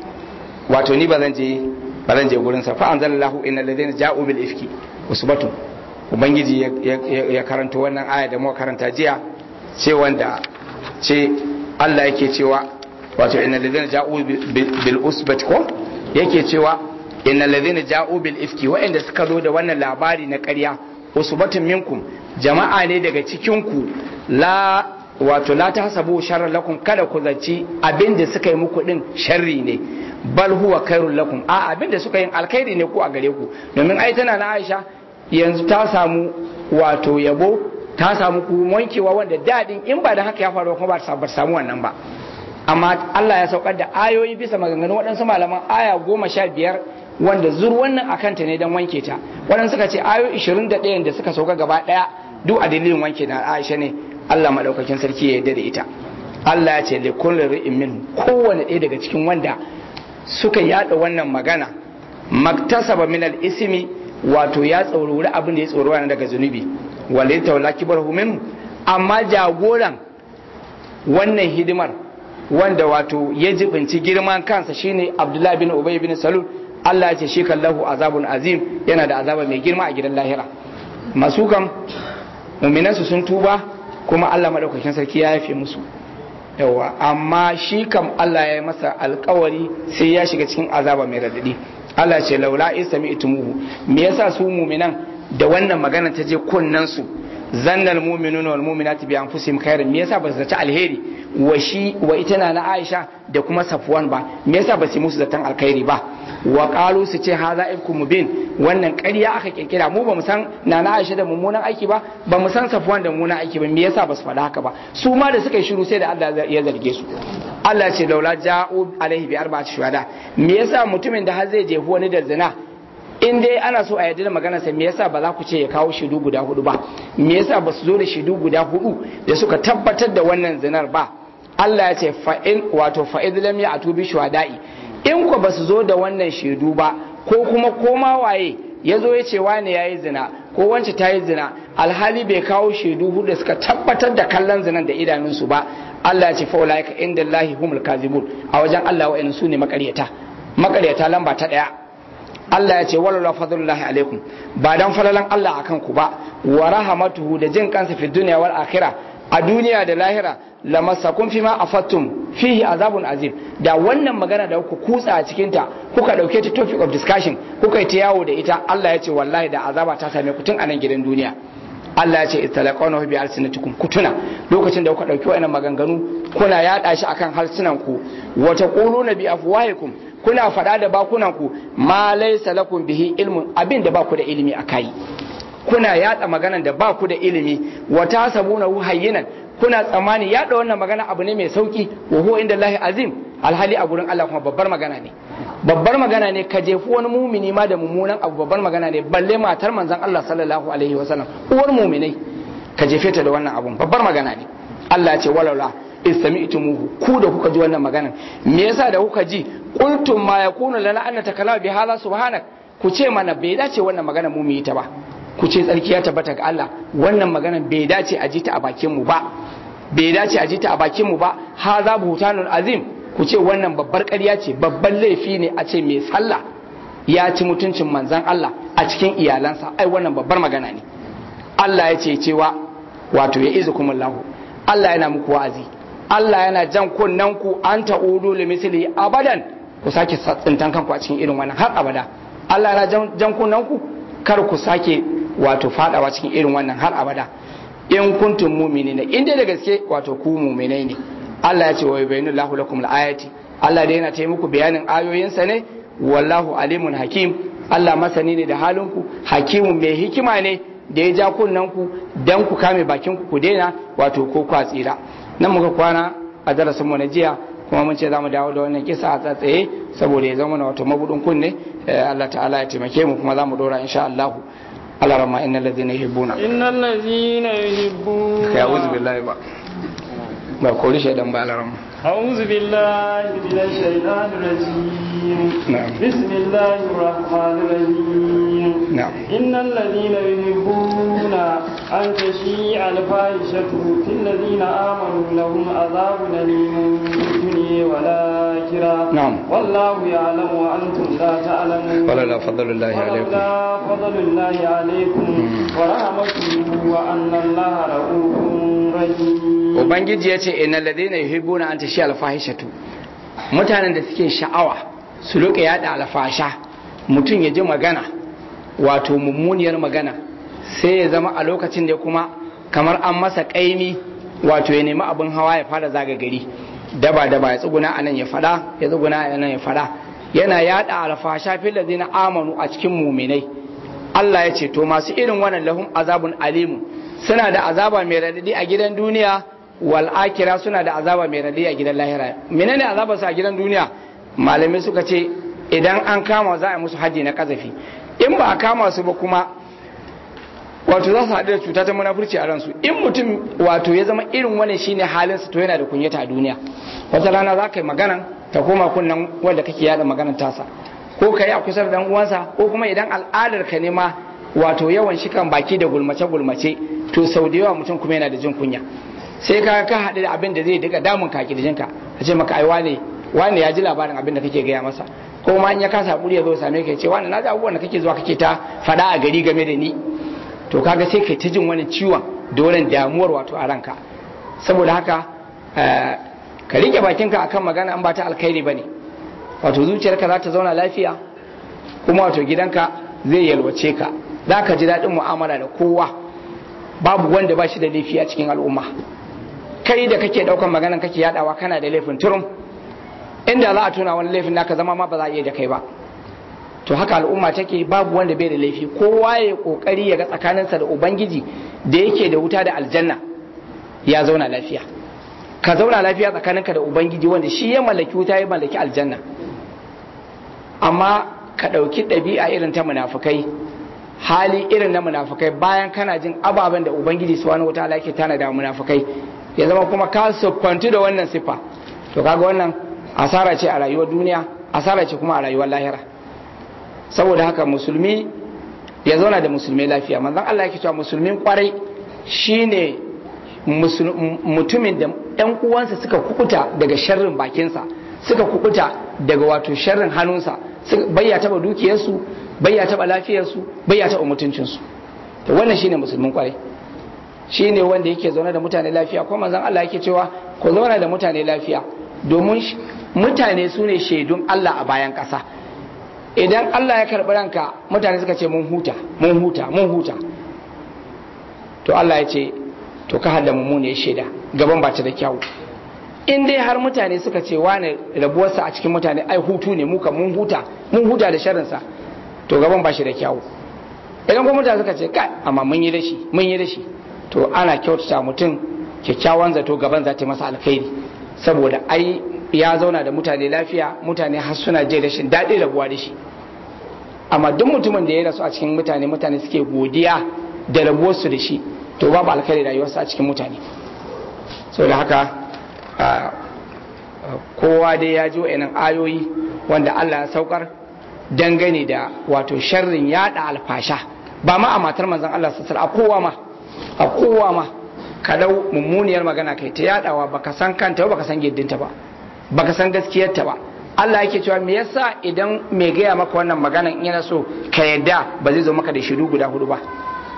wato ni ba zan je ba zan je gurin sa fa anzalallahu innal ladina ja'u bil ifki usbatun ubangiji ya karanta wannan aya da muka karanta jiya ce wanda ce Allah yake cewa wato innal ladina ja'u bil usbat ko yake cewa innal ladina ja'u bil ifki wa'anda suka zo da wannan labari na ƙarya usbatun minkum jama'a ne daga cikin ku la wato la tahsabu sharran lakum kada ku zaci abinda suka yi muku din sharri ne bal huwa khairul lakum a abinda suka yi alkhairi ne ku a gare ku domin ai tana na Aisha yanzu ta samu wato yabo ta samu ku wankewa wanda dadin in ba da haka ya faru kuma ba samu wannan ba amma Allah ya saukar da ayoyi bisa maganganun waɗansu malaman aya goma sha biyar wanda zur wannan akan ta ne don wanke ta waɗansu suka ce ayo 21 da suka sauka gaba ɗaya duk a dalilin wanke na Aisha ne Allah madaukakin sarki ya yarda da ita Allah ya ce li kulli ri'in min kowanne ɗaya daga cikin wanda suka yada wannan magana maktasaba min al-ismi wato ya tsorori abin da ya tsoro wani daga zunubi wale taula kibarhu minhu amma jagoran wannan hidimar wanda wato ya jibinci girman kansa shine Abdullahi bin Ubay bin Salul Allah ya ce shi kallahu azabun azim yana da azaba mai girma a gidan lahira masu kam mu'minansu sun tuba kuma Allah madaukakin sarki ya yafe musu yawa amma shi kam Allah ya yi masa alkawari sai ya shiga cikin azaba mai radadi Allah ce laula isami itumuhu me yasa su mu'minan da wannan magana ta je kunnan su zannal mu'minuna wal mu'minati bi anfusihim khairan me yasa ba su zaci alheri wa shi wa ita na Aisha da kuma Safwan ba me yasa ba su musu zaton alkhairi ba wa qalu su ce haza ibkum mubin wannan ƙarya aka kirkira mu ba mu san nana Aisha da mummunan aiki ba ba mu san Safwan da mummunan aiki ba me yasa ba su faɗa haka ba su ma da suka yi shiru sai da Allah ya zarge su Allah ce laula ja'u alaihi bi arba'ati shuhada me yasa mutumin da har zai jefi wani da zina in dai ana so a yarda da maganar sa me yasa ba za ku ce ya kawo shaidu guda hudu ba me yasa ba su zo da shaidu guda hudu da suka tabbatar da wannan zinar ba Allah ya ce fa'in wato fa'id lam ya'tu bi shuhada'i in ko ba su zo da wannan shaidu ba ko kuma koma waye ya zo ya ce wane ya yi zina ko wance ta yi zina alhali bai kawo shaidu hudu da suka tabbatar da kallon zinan da idanunsu ba Allah ya ce fa ulaika inda Allahi humul kazibun a wajen Allah wa'annan su ne makaryata makaryata lamba ta daya Allah ya ce wala fadlullahi alaikum ba dan falalan Allah akan ku ba wa rahmatuhu da jin kansa fi dunya wal akhirah a duniya da lahira lamassakum fima afattum fihi azabun azim da wannan magana da kuka kutsa a cikin ta kuka dauke ta topic of discussion kuka yi ta yawo da ita Allah ya ce wallahi da azaba ta same ku tun a nan gidan duniya Allah ya ce istalaqawna bi alsinatikum kutuna lokacin da kuka dauki wannan maganganu kuna yada shi akan harsunan ku wa taquluna bi afwahikum kuna fada da bakunan ku ma laysa lakum bihi ilmun abin da ba ku da ilimi akai kuna yada maganan da ba ku da ilimi wa tasabuna hayyinan kuna tsammani yada wannan magana abu ne mai sauki wa huwa inda Allah azim alhali a gurin Allah kuma babbar magana ne babbar magana ne ka jefi wani mumini ma da mummunan abu babbar magana ne balle matar manzon Allah sallallahu alaihi wasallam uwar muminai ka jefe ta da wannan abun babbar magana ne Allah ya ce walaula istami'tumuhu ku da kuka ji wannan magana me yasa da kuka ji qultum ma yakunu lana an natakallama bi hadha subhanak ku ce mana bai dace wannan magana mu mu yi ta ba ku ce tsarki ya tabbata ga Allah wannan magana bai dace a ji ta a bakin mu ba bai dace a ji ta a bakin mu ba hadha buhtanun azim ku ce wannan babbar ƙarya ce babban laifi ne a ce mai sallah ya ci mutuncin manzan Allah a cikin iyalansa ai wannan babbar magana ne Allah ya ce cewa wato ya izu kumullahu Allah yana muku wa'azi Allah yana jan kunnen ku an ta'udu li misli abadan ku sake tsintan kanku a cikin irin wannan har abada Allah yana jan kunnen ku kar ku sake wato fadawa cikin irin wannan har abada in kuntum mu'minina in dai da gaske wato ku mu'minai ne Allah ya ce wa yubayyinu Allahu lakum al-ayati Allah dai yana tayi muku bayanin ayoyinsa ne wallahu alimun hakim Allah masani ne da halinku hakimun mai hikima ne da ya ja kunnen ku dan ku kame bakin ku ku daina wato ko ku tsira nan muka kwana a darasin mu na jiya kuma mun ce zamu dawo da wannan kisa a tsatsaye saboda ya zama wato mabudin kunne Allah ta'ala ya taimake mu kuma zamu dora insha Allah Allah ramma innal ladina yuhibbuna innal ladina yuhibbuna ya uzu billahi ba ba kori shaidan ba alaram أعوذ بالله من الشيطان الرجيم نعم. بسم الله الرحمن الرحيم نعم. إن الذين يحبون أن تشيع الفاحشة في الذين آمنوا لهم عذاب أليم في الدنيا والآخرة نعم. والله يعلم وأنتم لا تعلمون ولولا فضل الله عليكم ولولا فضل الله عليكم ورحمته وأن الله رؤوف رحيم ubangiji ya ce inna ladina yuhibbuna an tashi alfahishatu mutanen da suke sha'awa su rika yada alfasha mutum ya ji magana wato mummuniyar magana sai ya zama a lokacin da kuma kamar an masa kaimi wato ya nemi abin hawa ya fara zaga gari daba daba ya tsuguna a nan ya fada ya tsuguna a nan ya fada yana yada alfasha fil ladina amanu a cikin muminai Allah ya ce to masu irin wannan lahum azabun alimu suna da azaba mai radadi a gidan duniya wal akira suna da azaba mai radadi a gidan lahira menene azabar su a gidan duniya malamai suka ce idan an kama za a musu haji na kazafi in ba a kama su ba kuma wato za su haɗu da cuta ta munafurci a ransu in mutum wato ya zama irin wani shine halin su to yana da kunyata a duniya wata rana za ka yi magana ta koma kunnan wanda kake yada maganar tasa ko ka yi a kusa da dan uwansa ko kuma idan al'adar ka ne ma wato yawan shikan baki da gulmace gulmace to sau da yawa mutum kuma yana da jin kunya sai ka ka haɗu da abin da zai daga damun ka kirjinka a ce maka ai wane wane ya ji labarin abin da kake gaya masa ko ma in ya kasa hakuri ya zo same ka ya ce wane na ji abubuwan da kake zuwa kake ta faɗa a gari game da ni to kaga sai kai ta jin wani ciwon da wannan damuwar wato a ranka saboda haka ka rike bakinka akan magana an ba ta alkhairi bane wato zuciyarka za ta zauna lafiya kuma wato gidanka zai yalwace ka za ka ji daɗin mu'amala da kowa babu wanda ba shi da laifi a cikin al'umma kai da kake ɗaukan maganan kake yaɗawa kana da laifin turum inda za a tuna wani laifin naka zama ma ba za a iya da kai ba to haka al'umma take babu wanda bai da laifi kowa ya kokari ya ga tsakaninsa da ubangiji da yake da wuta da aljanna ya zauna lafiya ka zauna lafiya tsakaninka da ubangiji wanda shi ya mallaki wuta ya mallaki aljanna amma ka ɗauki ɗabi'a irin ta munafukai hali irin na munafukai bayan kana jin ababen da ubangiji subhanahu wataala yake tana da munafukai ya zama kuma ka siffantu da wannan siffa to kaga wannan asara ce a rayuwar duniya asara ce kuma a rayuwar lahira saboda haka musulmi ya zauna da musulmi lafiya manzon Allah yake cewa musulmin kwarai shine mutumin da ɗan uwansa suka kukuta daga sharrin bakinsa suka kukuta daga wato sharrin hannunsa bai ya taba dukiyarsu bai ya taba lafiyarsu bai ya taba mutuncinsu to wannan shine musulmin kwarai shine wanda yake zaune da mutane lafiya ko manzon Allah yake cewa ku zauna da mutane lafiya domin mutane su ne shaidun Allah a bayan ƙasa idan Allah ya karɓi ranka mutane suka ce mun huta mun huta mun huta to Allah ya ce to ka hada mummune shaida gaban ba ta da kyawu in dai har mutane suka ce wane rabuwarsa a cikin mutane ai hutu ne muka mun huta mun huta da sharinsa to gaban ba shi da kyawu idan kuma mutane suka ce kai amma mun yi dashi mun yi dashi to ana kyautata mutum kyakkyawan zato gaban za ta yi masa alkhairi saboda ai ya zauna da mutane lafiya mutane har suna je rashin daɗi rabuwa da shi amma duk mutumin da ya rasu a cikin mutane mutane suke godiya da rabuwarsu da shi to babu alkhairi rayuwarsa a cikin mutane saboda haka kowa dai ya ji wa'annan ayoyi wanda Allah ya saukar dangane da wato sharrin yada alfasha ba ma a matar manzon Allah sassar a kowa ma a kowa ma ka dau mummuniyar magana kai ta yadawa baka san kanta ba baka san giddinta ba baka san gaskiyarta ba Allah yake cewa me yasa idan mai gaya maka wannan magana in yana so ka yadda ba zai zo maka da shiru guda hudu ba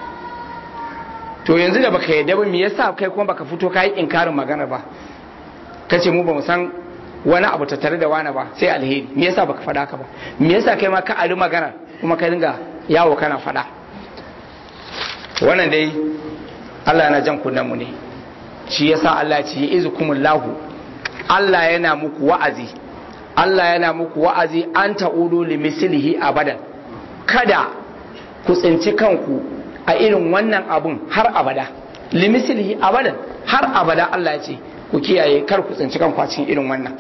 to yanzu da baka yadda ba me yasa kai kuma baka fito kai inkarin magana ba kace mu ba mu san wani abu tattare da wani ba sai alheri me yasa baka faɗa ka ba me yasa kai ma ka ari magana kuma ka dinga yawo kana faɗa wannan dai Allah yana jan kunnen mu ne shi yasa Allah ya ce izukumullahu Allah yana muku wa'azi Allah yana muku wa'azi an ta'udu li mislihi abadan kada ku tsinci kanku a irin wannan abun har abada li mislihi abadan har abada Allah ya ce ku kiyaye kar ku tsinci kanku a cikin irin wannan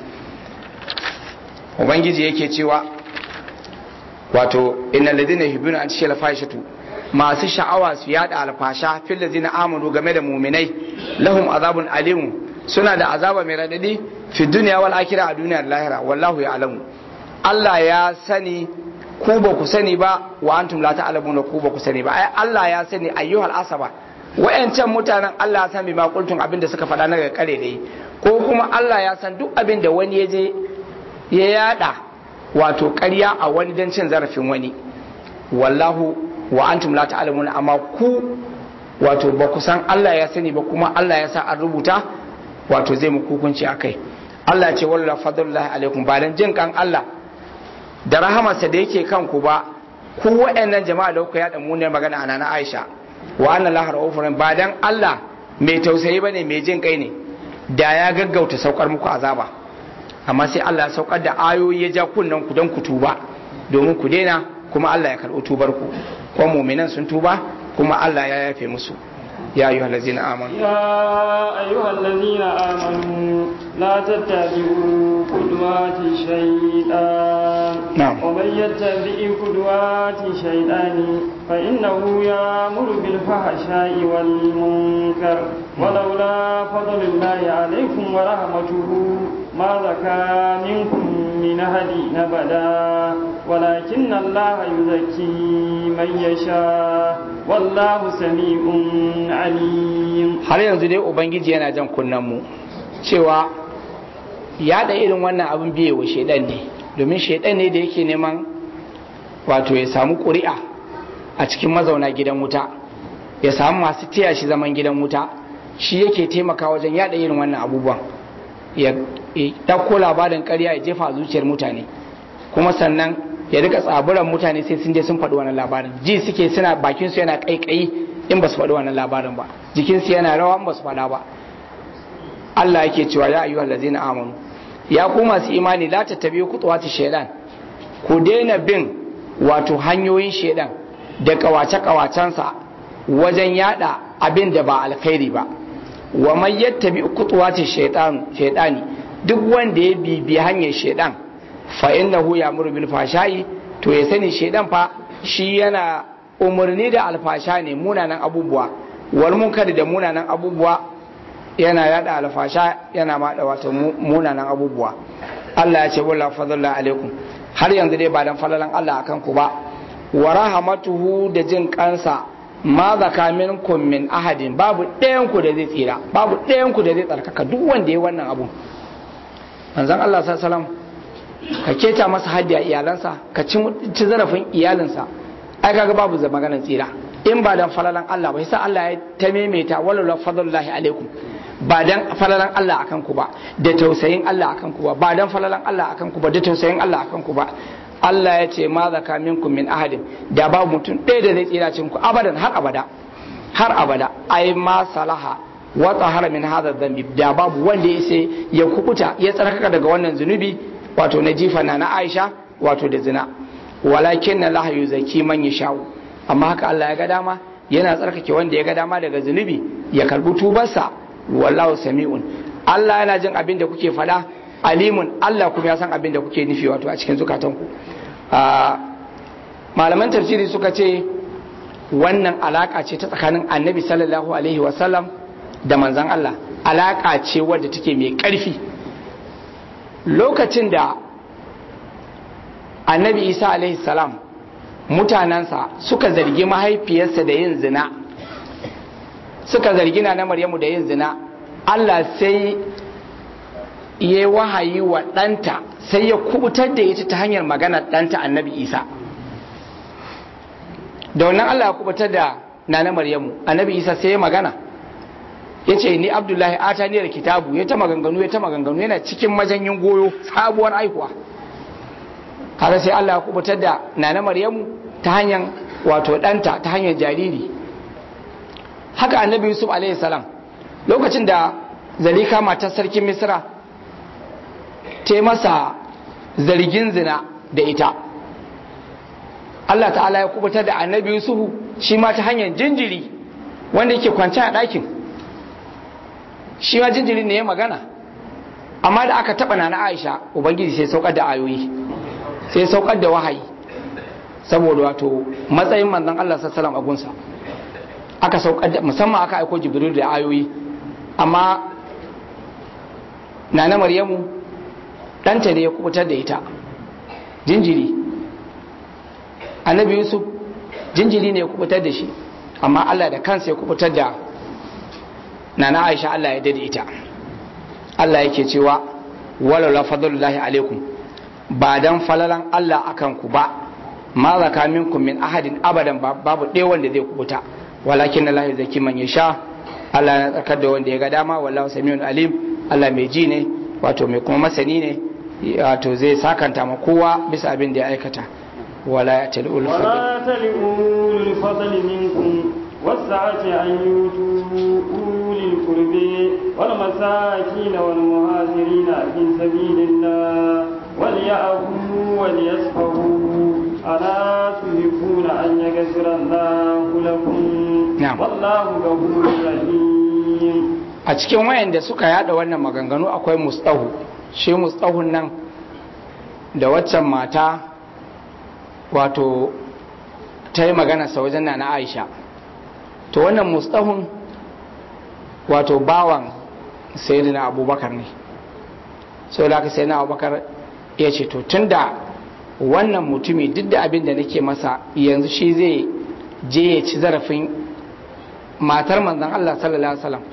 ubangiji yake cewa wato innal ladina yuhibbuna an tashila fahishatu masu sha'awa su yada alfasha fil ladina amanu game da mu'minai lahum azabun alim suna da azaba mai radadi fi dunya wal akhirah a duniyar lahira wallahu ya'lamu Allah ya sani ku ba ku sani ba wa antum la ta'lamuna ku ba ku sani ba ai Allah ya sani ayyuhal asaba wayancan mutanen Allah ya san bi ma kultun abin da suka faɗa na ga kare dai ko kuma Allah ya san duk abin da wani ya je ya yada wato ƙarya a wani don cin zarafin wani wallahu wa antum la ta'lamuna amma ku wato ba ku san Allah ya sani ba kuma Allah ya sa an rubuta wato zai muku hukunci akai Allah ce walla fadlullahi alaikum ba dan jin kan Allah da rahamarsa da yake kanku ba ku waɗannan jama'a da kuka yada muniyar magana a nana Aisha wa anna lahar ofrin ba dan Allah mai tausayi bane mai jin kai ne da ya gaggauta saukar muku azaba amma sai Allah ya saukar da ayoyi ya ja kunnen ku don ku tuba domin ku daina kuma Allah ya karɓi tubar ku ko mu'minan sun tuba kuma Allah ya yafe musu ya ayyuhal ladzina amanu يا أيها الذين آمنوا لا تتبعوا خطوات الشيطان نعم. ومن يتبع خطوات الشيطان فإنه يأمر بالفحشاء والمنكر ولولا فضل الله عليكم ورحمته ما زكى منكم من أحد أبدا ولكن الله يزكي من يشاء والله سميع عليم har yanzu dai ubangiji yana jan kunnen mu cewa yaɗa irin wannan abin biye wa shaidan ne domin shaidan ne da yake neman wato ya samu ƙuri'a a cikin mazauna gidan wuta ya samu masu taya shi zaman gidan wuta shi yake taimaka wajen yaɗa irin wannan abubuwan ya ya ɗauko labarin ƙarya ya jefa a zuciyar mutane kuma sannan ya rika tsaburan mutane sai sun je sun faɗi wannan labarin ji suke suna bakin su yana ƙaiƙayi in ba su faɗi wannan labarin ba jikinsu yana rawa in ba su faɗa ba Allah yake cewa ya ayyuhal ladzina amanu ya ku masu imani la tattabi'u khutuwati shaytan ku daina bin wato hanyoyin shaytan da kawace kawacensa wajen yada abin da ba alkhairi ba wa man yattabi khutuwati shaytan shaytani duk wanda ya bibi hanyar shaytan fa innahu ya'muru bil fashai to ya sani shaytan fa shi yana umarni da alfasha ne munanan abubuwa wal munkari da munanan abubuwa yana yada alfasha yana mada wato munanan abubuwa Allah ya ce wala fadalla alaikum har yanzu dai ba dan falalan Allah akan ku ba wa rahmatuhu da jin kansa ma zaka minkum min ahadin babu ɗayan ku da zai tsira babu ɗayan ku da zai tsarkaka duk wanda ya wannan abu manzon Allah sallallahu alaihi wasallam ka keta masa haddi a iyalansa ka ci ci zarafin iyalinsa ai kaga babu za maganar tsira in ba dan falalan Allah ba sai Allah ya ta maimaita wallahu fadlullahi alaikum ba dan falalan Allah akan ku ba da tausayin Allah akan ku ba ba dan falalan Allah akan ku ba da tausayin Allah akan ku ba Allah ya ce ma zaka minkum min ahadin da ba mutum ɗaya da zai tsira cikin ku abadan har abada har abada ai ma salaha wa tahara min hadha dhanbi da babu wanda ya ya kukuta ya tsarkaka daga wannan zunubi wato na jifa na Aisha wato da zina walakin Allah yuzaki man yashau amma haka Allah ya ga dama yana tsarkake wanda ya ga dama daga zunubi ya karbi tubarsa wallahu sami'un Allah yana jin abin da kuke fada alimun Allah kuma ya san abin da kuke nufi wato a cikin zukatanku malaman tafsiri suka ce wannan alaka ce ta tsakanin annabi sallallahu alaihi wasallam da manzan Allah alaka ce wadda take mai ƙarfi lokacin da annabi isa alaihi salam mutanensa suka zargi mahaifiyarsa da yin zina suka zargi na maryamu da yin zina Allah sai ya wahayi wa ɗanta sai ya kubutar da ita ta hanyar magana ɗanta annabi isa da wannan Allah ya kubutar da nana maryamu annabi isa sai ya magana ya ce ni abdullahi ata ni da kitabu ya ta maganganu ya ta maganganu yana cikin majanyin goyo sabuwar aikuwa kaga sai Allah ya kubutar da nana maryamu ta hanyar wato ɗanta ta hanyar jariri haka annabi yusuf alaihi salam lokacin da zalika matar sarkin misra ta masa zargin zina da ita Allah ta'ala ya kubutar da annabi yusufu shi ma ta hanyar jinjiri wanda yake kwance a ɗakin shi ma jinjiri ne ya magana amma da aka taɓa na aisha ubangiji sai saukar da ayoyi sai saukar da wahayi saboda wato matsayin manzon Allah sallallahu a gunsa aka saukar da musamman aka aiko jibril da ayoyi amma nana maryamu ɗanta ne ya kubutar da ita jinjiri annabi yusuf jinjiri ne ya kubutar da shi amma Allah da kansa ya kubutar da nana aisha Allah ya dade ita Allah yake cewa walaula fadlullahi alaikum ba dan falalan Allah akan ku ba ma zaka minkum min ahadin abadan babu ɗaya wanda zai kubuta walakin Allah zaki man yasha Allah ya tsakar da wanda ya ga dama wallahu samiun alim Allah mai ji ne wato mai kuma masani ne wato zai sakanta ma kowa bisa abin da ya aikata wala ya tali ul fadl ولا تلئوا الفضل منكم والسعة أن يؤتوا أولي القرب والمساكين والمهاجرين في سبيل الله وليعفوا وليصفحوا ألا تحبون أن يغفر الله لكم نعم. والله غفور رحيم a cikin wayanda suka yada wannan maganganu akwai mustahu shi mustahun nan da waccan mata wato ta yi maganarsa wajen na na aisha to wannan mustahun wato bawan sayyidina abubakar ne sau da aka sayyidina abubakar ya ce to tun da wannan mutumi duk da abin da nake masa yanzu shi zai je ya ci zarafin matar manzan Allah sallallahu alaihi wasallam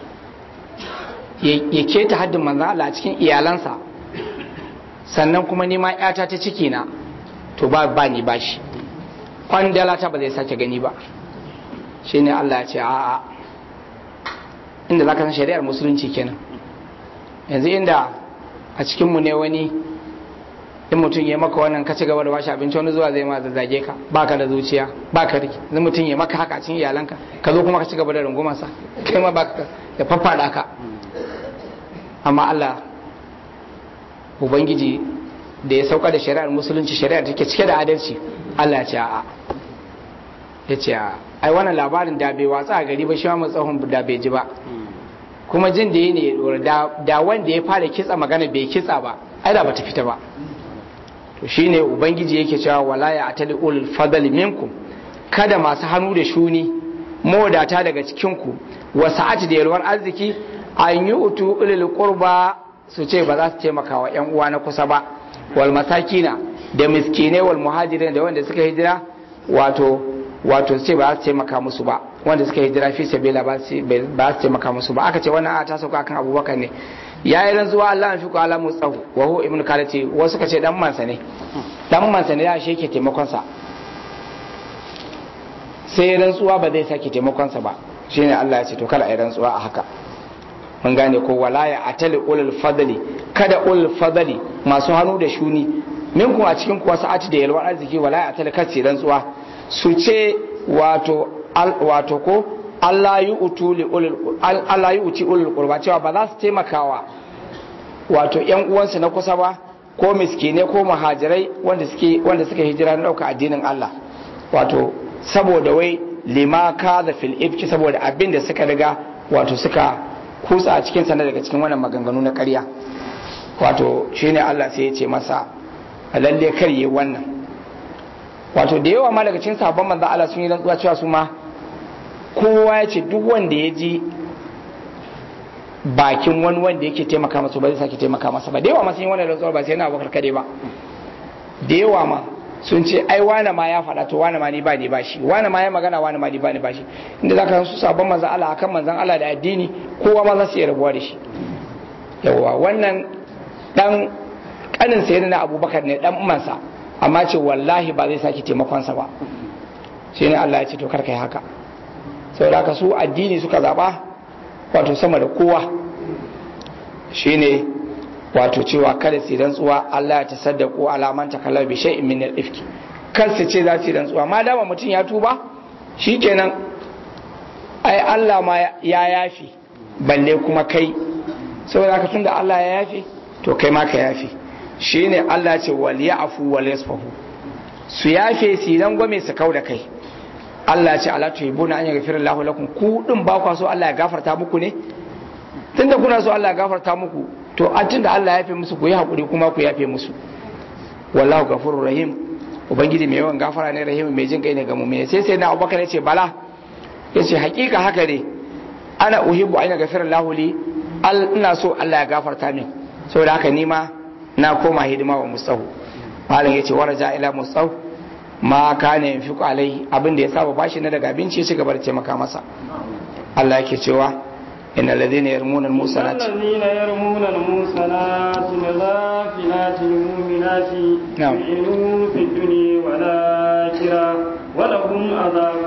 ya keta haddin manzan Allah a cikin iyalansa sannan kuma nima yata ta ciki na to ba ba ni bashi kwandala ta ba zai sake gani ba shine Allah ya ce a'a inda zaka san shari'ar musulunci kenan yanzu inda a cikin mu ne wani in mutum ya maka wannan ka ci gaba da bashi abinci wani zuwa zai ma zazzage ka baka da zuciya baka riki yanzu mutum ya maka haka a cikin iyalanka ka zo kuma ka ci gaba da rungumarsa kai ma baka da faffada ka amma Allah ubangiji da ya sauka da shari'ar musulunci shari'ar take cike da adalci Allah ya ce a'a ya ce a'a ai wannan labarin da bai watsa a gari ba shi ma tsohon da bai ji ba kuma jin da yi ne da wanda ya fara kitsa magana bai kitsa ba ai da bata fita ba to shine ubangiji yake cewa wala ya atali ulul fadli minkum kada masu hannu da shuni mawadata daga cikin ku wa sa'ati da yalwar arziki an yi utu ulul qurba su ce ba za su taimaka wa yan uwa na kusa ba wal masakina da miskinai wal muhajirin da wanda suka hijira wato wato ce ba za su taimaka musu ba wanda suka hijira fi sabila ba su taimaka musu ba aka ce wannan a ta sauka kan abubakar ne ya yi rantsuwa Allah an fi ku alamu tsahu wa hu ibn kalati wasu suka ce dan mansa ne dan mansa ne ya shi yake taimakon sa sai rantsuwa ba zai sake taimakon sa ba shine Allah ya ce to kada a yi rantsuwa a haka mun gane ko wala ya atali ulul fadli kada ulul fadli masu hannu da shuni minkum a cikin kuwa sa'ati da yalwar arziki wala ya atali kasi rantsuwa su ce wato wato ko Allah yi utu li ulul Allah yi uti ulul qurba cewa ba za su taimakawa wato yan uwansu na kusa ba ko miskine ko muhajirai wanda suke wanda suka hijira na dauka addinin Allah wato saboda wai lima ka da fil ifki saboda abin da suka riga wato suka kutsa a cikin sanar daga cikin wannan maganganu na ƙarya wato shine Allah sai ya ce masa lalle kar yi wannan wato da yawa ma daga cikin sabon manzo Allah sun yi rantsuwa cewa su ma kowa ya ce duk wanda ya ji bakin wani wanda yake taimaka masa ba zai sake taimaka masa ba da yawa ma sun yi wannan rantsuwar ba sai na abokar kade ba da yawa ma sun ce ai wane ma ya faɗa to wane ma ni ba ni ba shi wane ma ya magana wane ma ni ba ni ba shi inda zaka san su sabon manzon Allah akan manzon Allah da addini kowa ma za su iya rabuwa da shi yawa wannan dan kanin sa na Abubakar ne dan umansa amma ce wallahi ba zai sake taimakon sa ba shi ne Allah ya ce to kar kai haka saboda haka su addini suka zaba wato sama da kowa shine wato cewa kada su rantsuwa Allah ya tasaddaku alaman takalla bi shay'in min al-ifki kar su ce za su rantsuwa ma dama mutum ya tuba shikenan ai Allah ma ya yafi balle kuma kai saboda haka tunda Allah ya yafi to kai ma ka yafi shine Allah ya ce wal ya'fu wal yasfahu su yafe su dan gome su kauda kai Allah ya ce ala tuhibuna an yaghfira Allahu lakum ku din ba kwa so Allah ya gafarta muku ne tunda kuna so Allah ya gafarta muku to an tunda Allah ya yafe musu ku yi hakuri kuma ku yafe musu wallahu ghafurur rahim ubangiji mai yawan gafara ne rahim mai jin kai ne ga mu'mini sai sai na Abubakar ya ce bala ya ce hakika haka ne ana uhibbu an yaghfira Allahu li ina so Allah ya gafarta min saboda haka ni ma na koma hidima wa mustahu malam yace waraja ila mustahu ma kana yanfiqu alai abin da ya saba bashi na daga abinci ya ci gaba da taimaka masa Allah yake cewa إن الذين يرمون المحصنات الذين يرمون المحصنات الغافلات المؤمنات نعم. يؤمنون في الدنيا والآخرة ولهم عذاب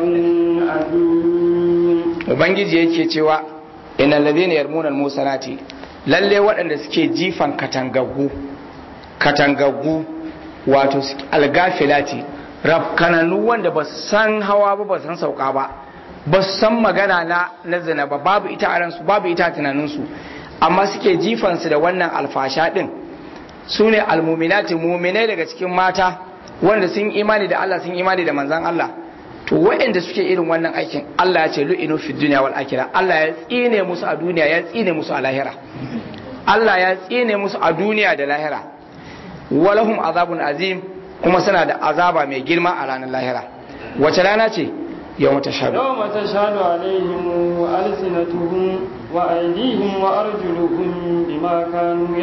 أليم ubangiji yake cewa innal ladhina yarmuna almusanati lalle waɗanda suke jifan katangaggu katangaggu wato su- algafilati rafkananu wanda ba su san hawa ba ba su san sauka ba ba su san magana na na zina ba babu ita a ransu babu ita a tunaninsu amma suke jifansu da wannan alfasha din su ne almuminati muminai daga cikin mata wanda sun imani da Allah sun imani da manzan Allah to waɗanda suke irin wannan aikin Allah ya ce lu'inu fi dunya wal akhirah Allah ya tsine musu a duniya ya tsine musu a lahira Allah ya tsine musu a duniya da lahira walahum azabun azim kuma suna da azaba mai girma a ranar lahira wace rana ce yawma tashhadu يوم تشهد عليهم ألسنتهم وأيديهم وأرجلهم بما كانوا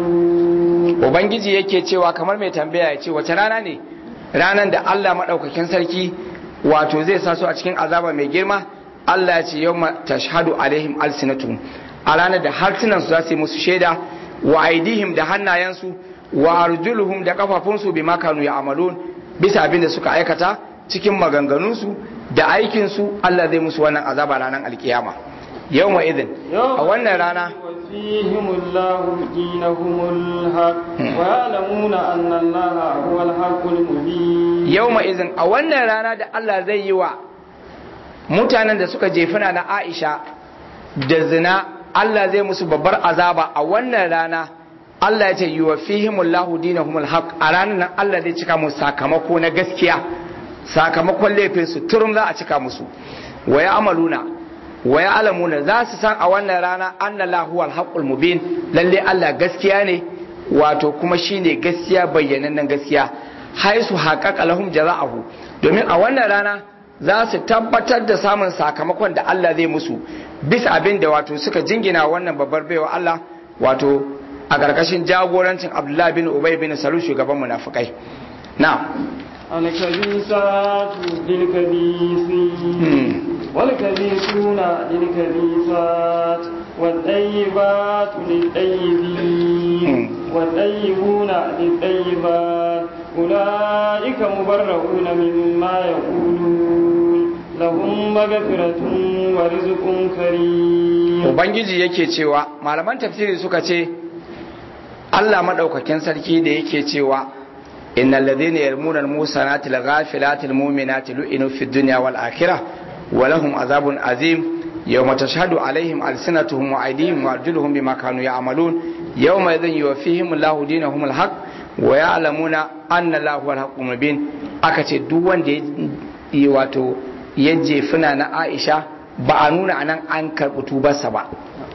يعملون ubangiji yake cewa kamar mai tambaya ya ce wace rana ne ranar da Allah maɗaukakin sarki wato zai sa su a cikin azaba mai girma Allah ya ce yau tashhadu alaihim alsinatuhum a ranar da harsunansu za su yi musu shaida wa aidihim da hannayensu wa arjuluhum da kafafunsu bi makanu ya amalun bisa abin da suka aikata cikin maganganunsu da aikinsu Allah zai musu wannan azaba ranar alkiyama yau ma idin a wannan rana وفيهم الله دينهم الحق ويعلمون أن الله هو الحق المبين yau izin a wannan rana da Allah zai yi wa mutanen da suka jefina na Aisha da zina Allah zai musu babbar azaba a wannan rana Allah ya ce yi wa fihimullahu dinahumul haq a ranar nan Allah zai cika musu sakamako na gaskiya sakamakon laifin su turum za a cika musu wa ya amaluna wa ya alamuna za su san a wannan rana anna lahu huwal haqqul mubin lalle Allah gaskiya ne wato kuma shine gaskiya bayyanannen gaskiya haisu haƙaƙa lahum jaza'ahu domin a wannan rana za su tabbatar da samun sakamakon da Allah zai musu bisa abin da wato suka jingina wannan babbar baiwa Allah wato a ƙarƙashin jagorancin Abdullah bin Ubay bin Salul shugaban munafikai na الكبيسات للكبيسين والكبيسون للكبيسات والطيبات للطيبين والطيبون للطيبات أولئك مبرؤون مما يقولون لهم مغفرة ورزق كريم ubangiji yake cewa malaman tafsiri suka ce Allah madaukakin sarki da yake cewa innal ladhina yarmuna al-musanati al-ghafilati al-mu'minati lu'inu fid dunya wal akhirah wa lahum azabun azim yawma tashhadu alaihim alsinatuhum wa aydihim wa arjuluhum bima kanu ya'malun yawma idhin yuwaffihim Allahu dinahum al-haq wa ya'lamuna anna Allahu huwal haqqul mubin aka ce duk wanda ya wato ya jefuna na Aisha ba a nuna anan an karɓi tubarsa ba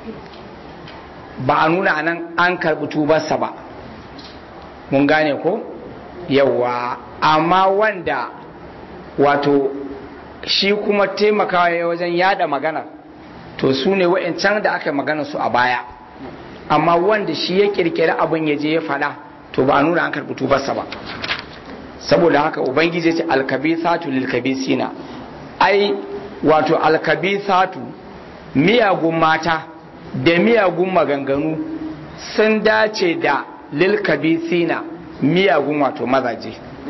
ba a nuna anan an karɓi tubarsa ba mun gane ko yawa amma wanda wato shi kuma taimakawa ya wajen yada magana to su ne wa'ancan da aka magana su a baya amma wanda shi ya kirkiri abin ya je ya faɗa to ba a nuna an karɓi tubarsa ba saboda haka ubangiji ce alkabisatu lilkabisina ai wato alkabisatu miyagun mata da miyagun maganganu sun dace da lilkabisina miyagun wato mazaje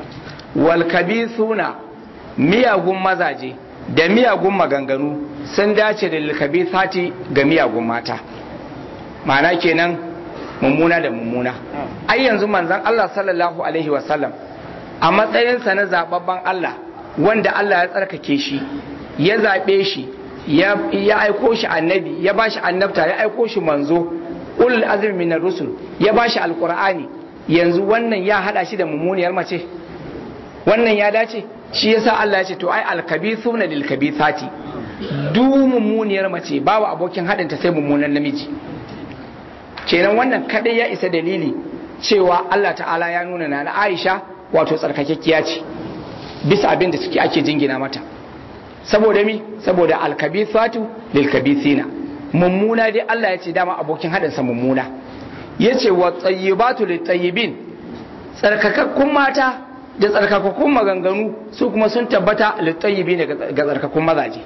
walkabisuna miyagun mazaje da miyagun maganganu sun dace da lilkabisati ga miyagun mata ma'ana kenan mummuna da mummuna ai yanzu manzon Allah sallallahu alaihi wasallam a matsayinsa na zababban Allah wanda Allah ya tsarkake shi ya zaɓe shi ya aiko shi annabi ya ba shi annabta ya aiko shi manzo ulul azmi minar rusul ya ba shi alqur'ani yanzu wannan ya hada shi da mummuniyar mace wannan ya dace shi yasa Allah ya ce to ai alkabithuna lil kabithati du mummuniyar mace babu abokin hadin ta sai mummunan namiji kenan wannan kadai ya isa dalili cewa Allah ta'ala ya nuna na Aisha wato tsarkakekkiya ce bisa abin da suke ake jingina mata saboda mi saboda alkabithatu lilkabithina mummuna dai Allah ya ce dama abokin haɗinsa mummuna ya ce wa tsayyibatu littayyibin tsarkakakkun mata da tsarkakakkun maganganu su kuma sun tabbata littayyibi ne ga tsarkakakkun mazaje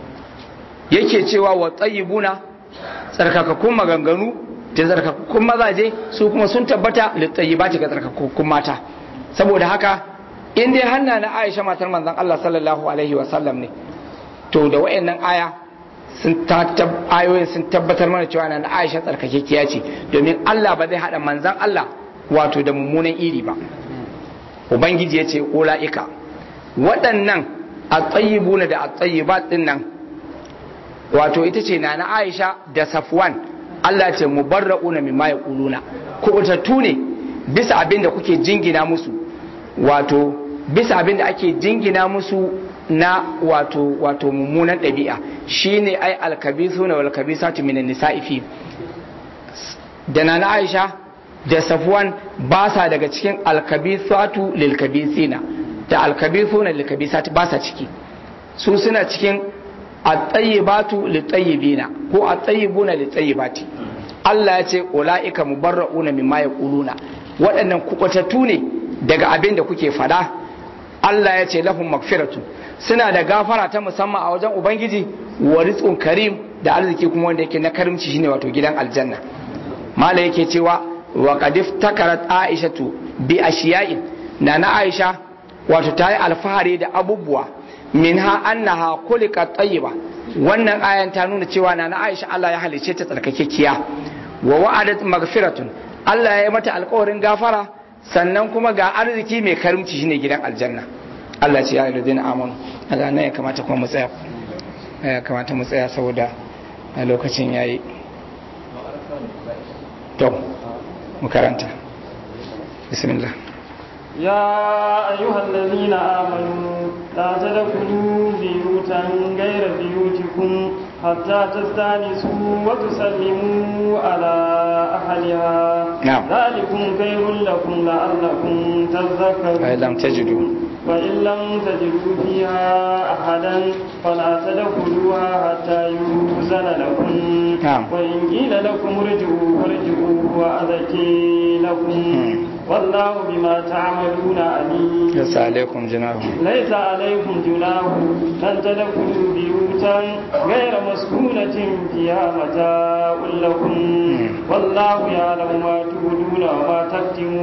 yake cewa wa tsayyibuna tsarkakakkun maganganu da tsarkakakkun mazaje su kuma sun tabbata littayyibati ga tsarkakakkun mata saboda haka in dai hanna na Aisha matar manzon Allah sallallahu alaihi wa sallam ne to da wayannan aya sun ayoyin sun tabbatar mana cewa na Aisha tsarkakekiya ce domin Allah ba zai hada manzon Allah wato da mummunan iri ba ubangiji ya ce ula'ika waɗannan a tsayibuna da a tsayibat ɗin nan wato ita ce na na Aisha da Safwan Allah ce mubarra'una mimma yaquluna kubutattu ne bisa abin da kuke jingina musu wato bisa abin da ake jingina musu na wato wato mummunan ɗabi'a shine ai alkabisuna wal kabisatu minan nisa'i fi da na Aisha da Safwan ba sa daga cikin alkabisatu lil kabisina da alkabisuna lil kabisati ba sa ciki su suna cikin at-tayyibatu lit tayyibina ko at-tayyibuna lit tayyibati Allah ya ce ulaika mubarra'una mimma yaquluna waɗannan kubatattu ne daga abin da kuke fada Allah ya ce lahum magfiratu suna da gafara ta musamman a wajen ubangiji wa rizqun karim da arziki kuma wanda yake na karimci shine wato gidan aljanna mala yake cewa wa qad iftakarat aishatu bi ashiya'in na na aisha wato ta yi alfahari da abubuwa minha annaha khuliqat tayyiba wannan ayan ta nuna cewa na na aisha Allah ya halice ta tsarkakekiya wa wa'adat maghfiratun Allah ya yi mata alƙawarin gafara sannan kuma ga arziki mai karimci shine gidan aljanna Allah ce ya yi amanu a nan ya kamata kuma mu tsaya ya kamata mu tsaya saboda a lokacin yayi to mu karanta bismillah يا أيها الذين آمنوا لا تدخلوا بيوتا غير بيوتكم حتى تستانسوا وتسلموا على أهلها نعم. ذلكم خير لكم لعلكم تذكرون فإن لم تجدوا فإن لم تجدوا فيها أحدا فلا تدخلوها حتى يؤذن لكم نعم. وإن قيل لكم ارجعوا فارجعوا وأذكي لكم والله بما تعملون عليم ليس عليكم جناح ليس عليكم جناح أن تدخلوا بيوتا غير مسكونة فيها متاع لكم والله يعلم ما تبدون وما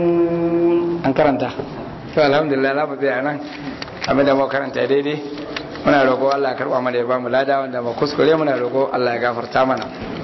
تكتمون an karanta to alhamdulillah za mu tsaya nan abin da mu karanta daidai muna roƙo Allah ya karɓa mana ya ba mu lada wanda mu kuskure muna roƙo Allah ya gafarta mana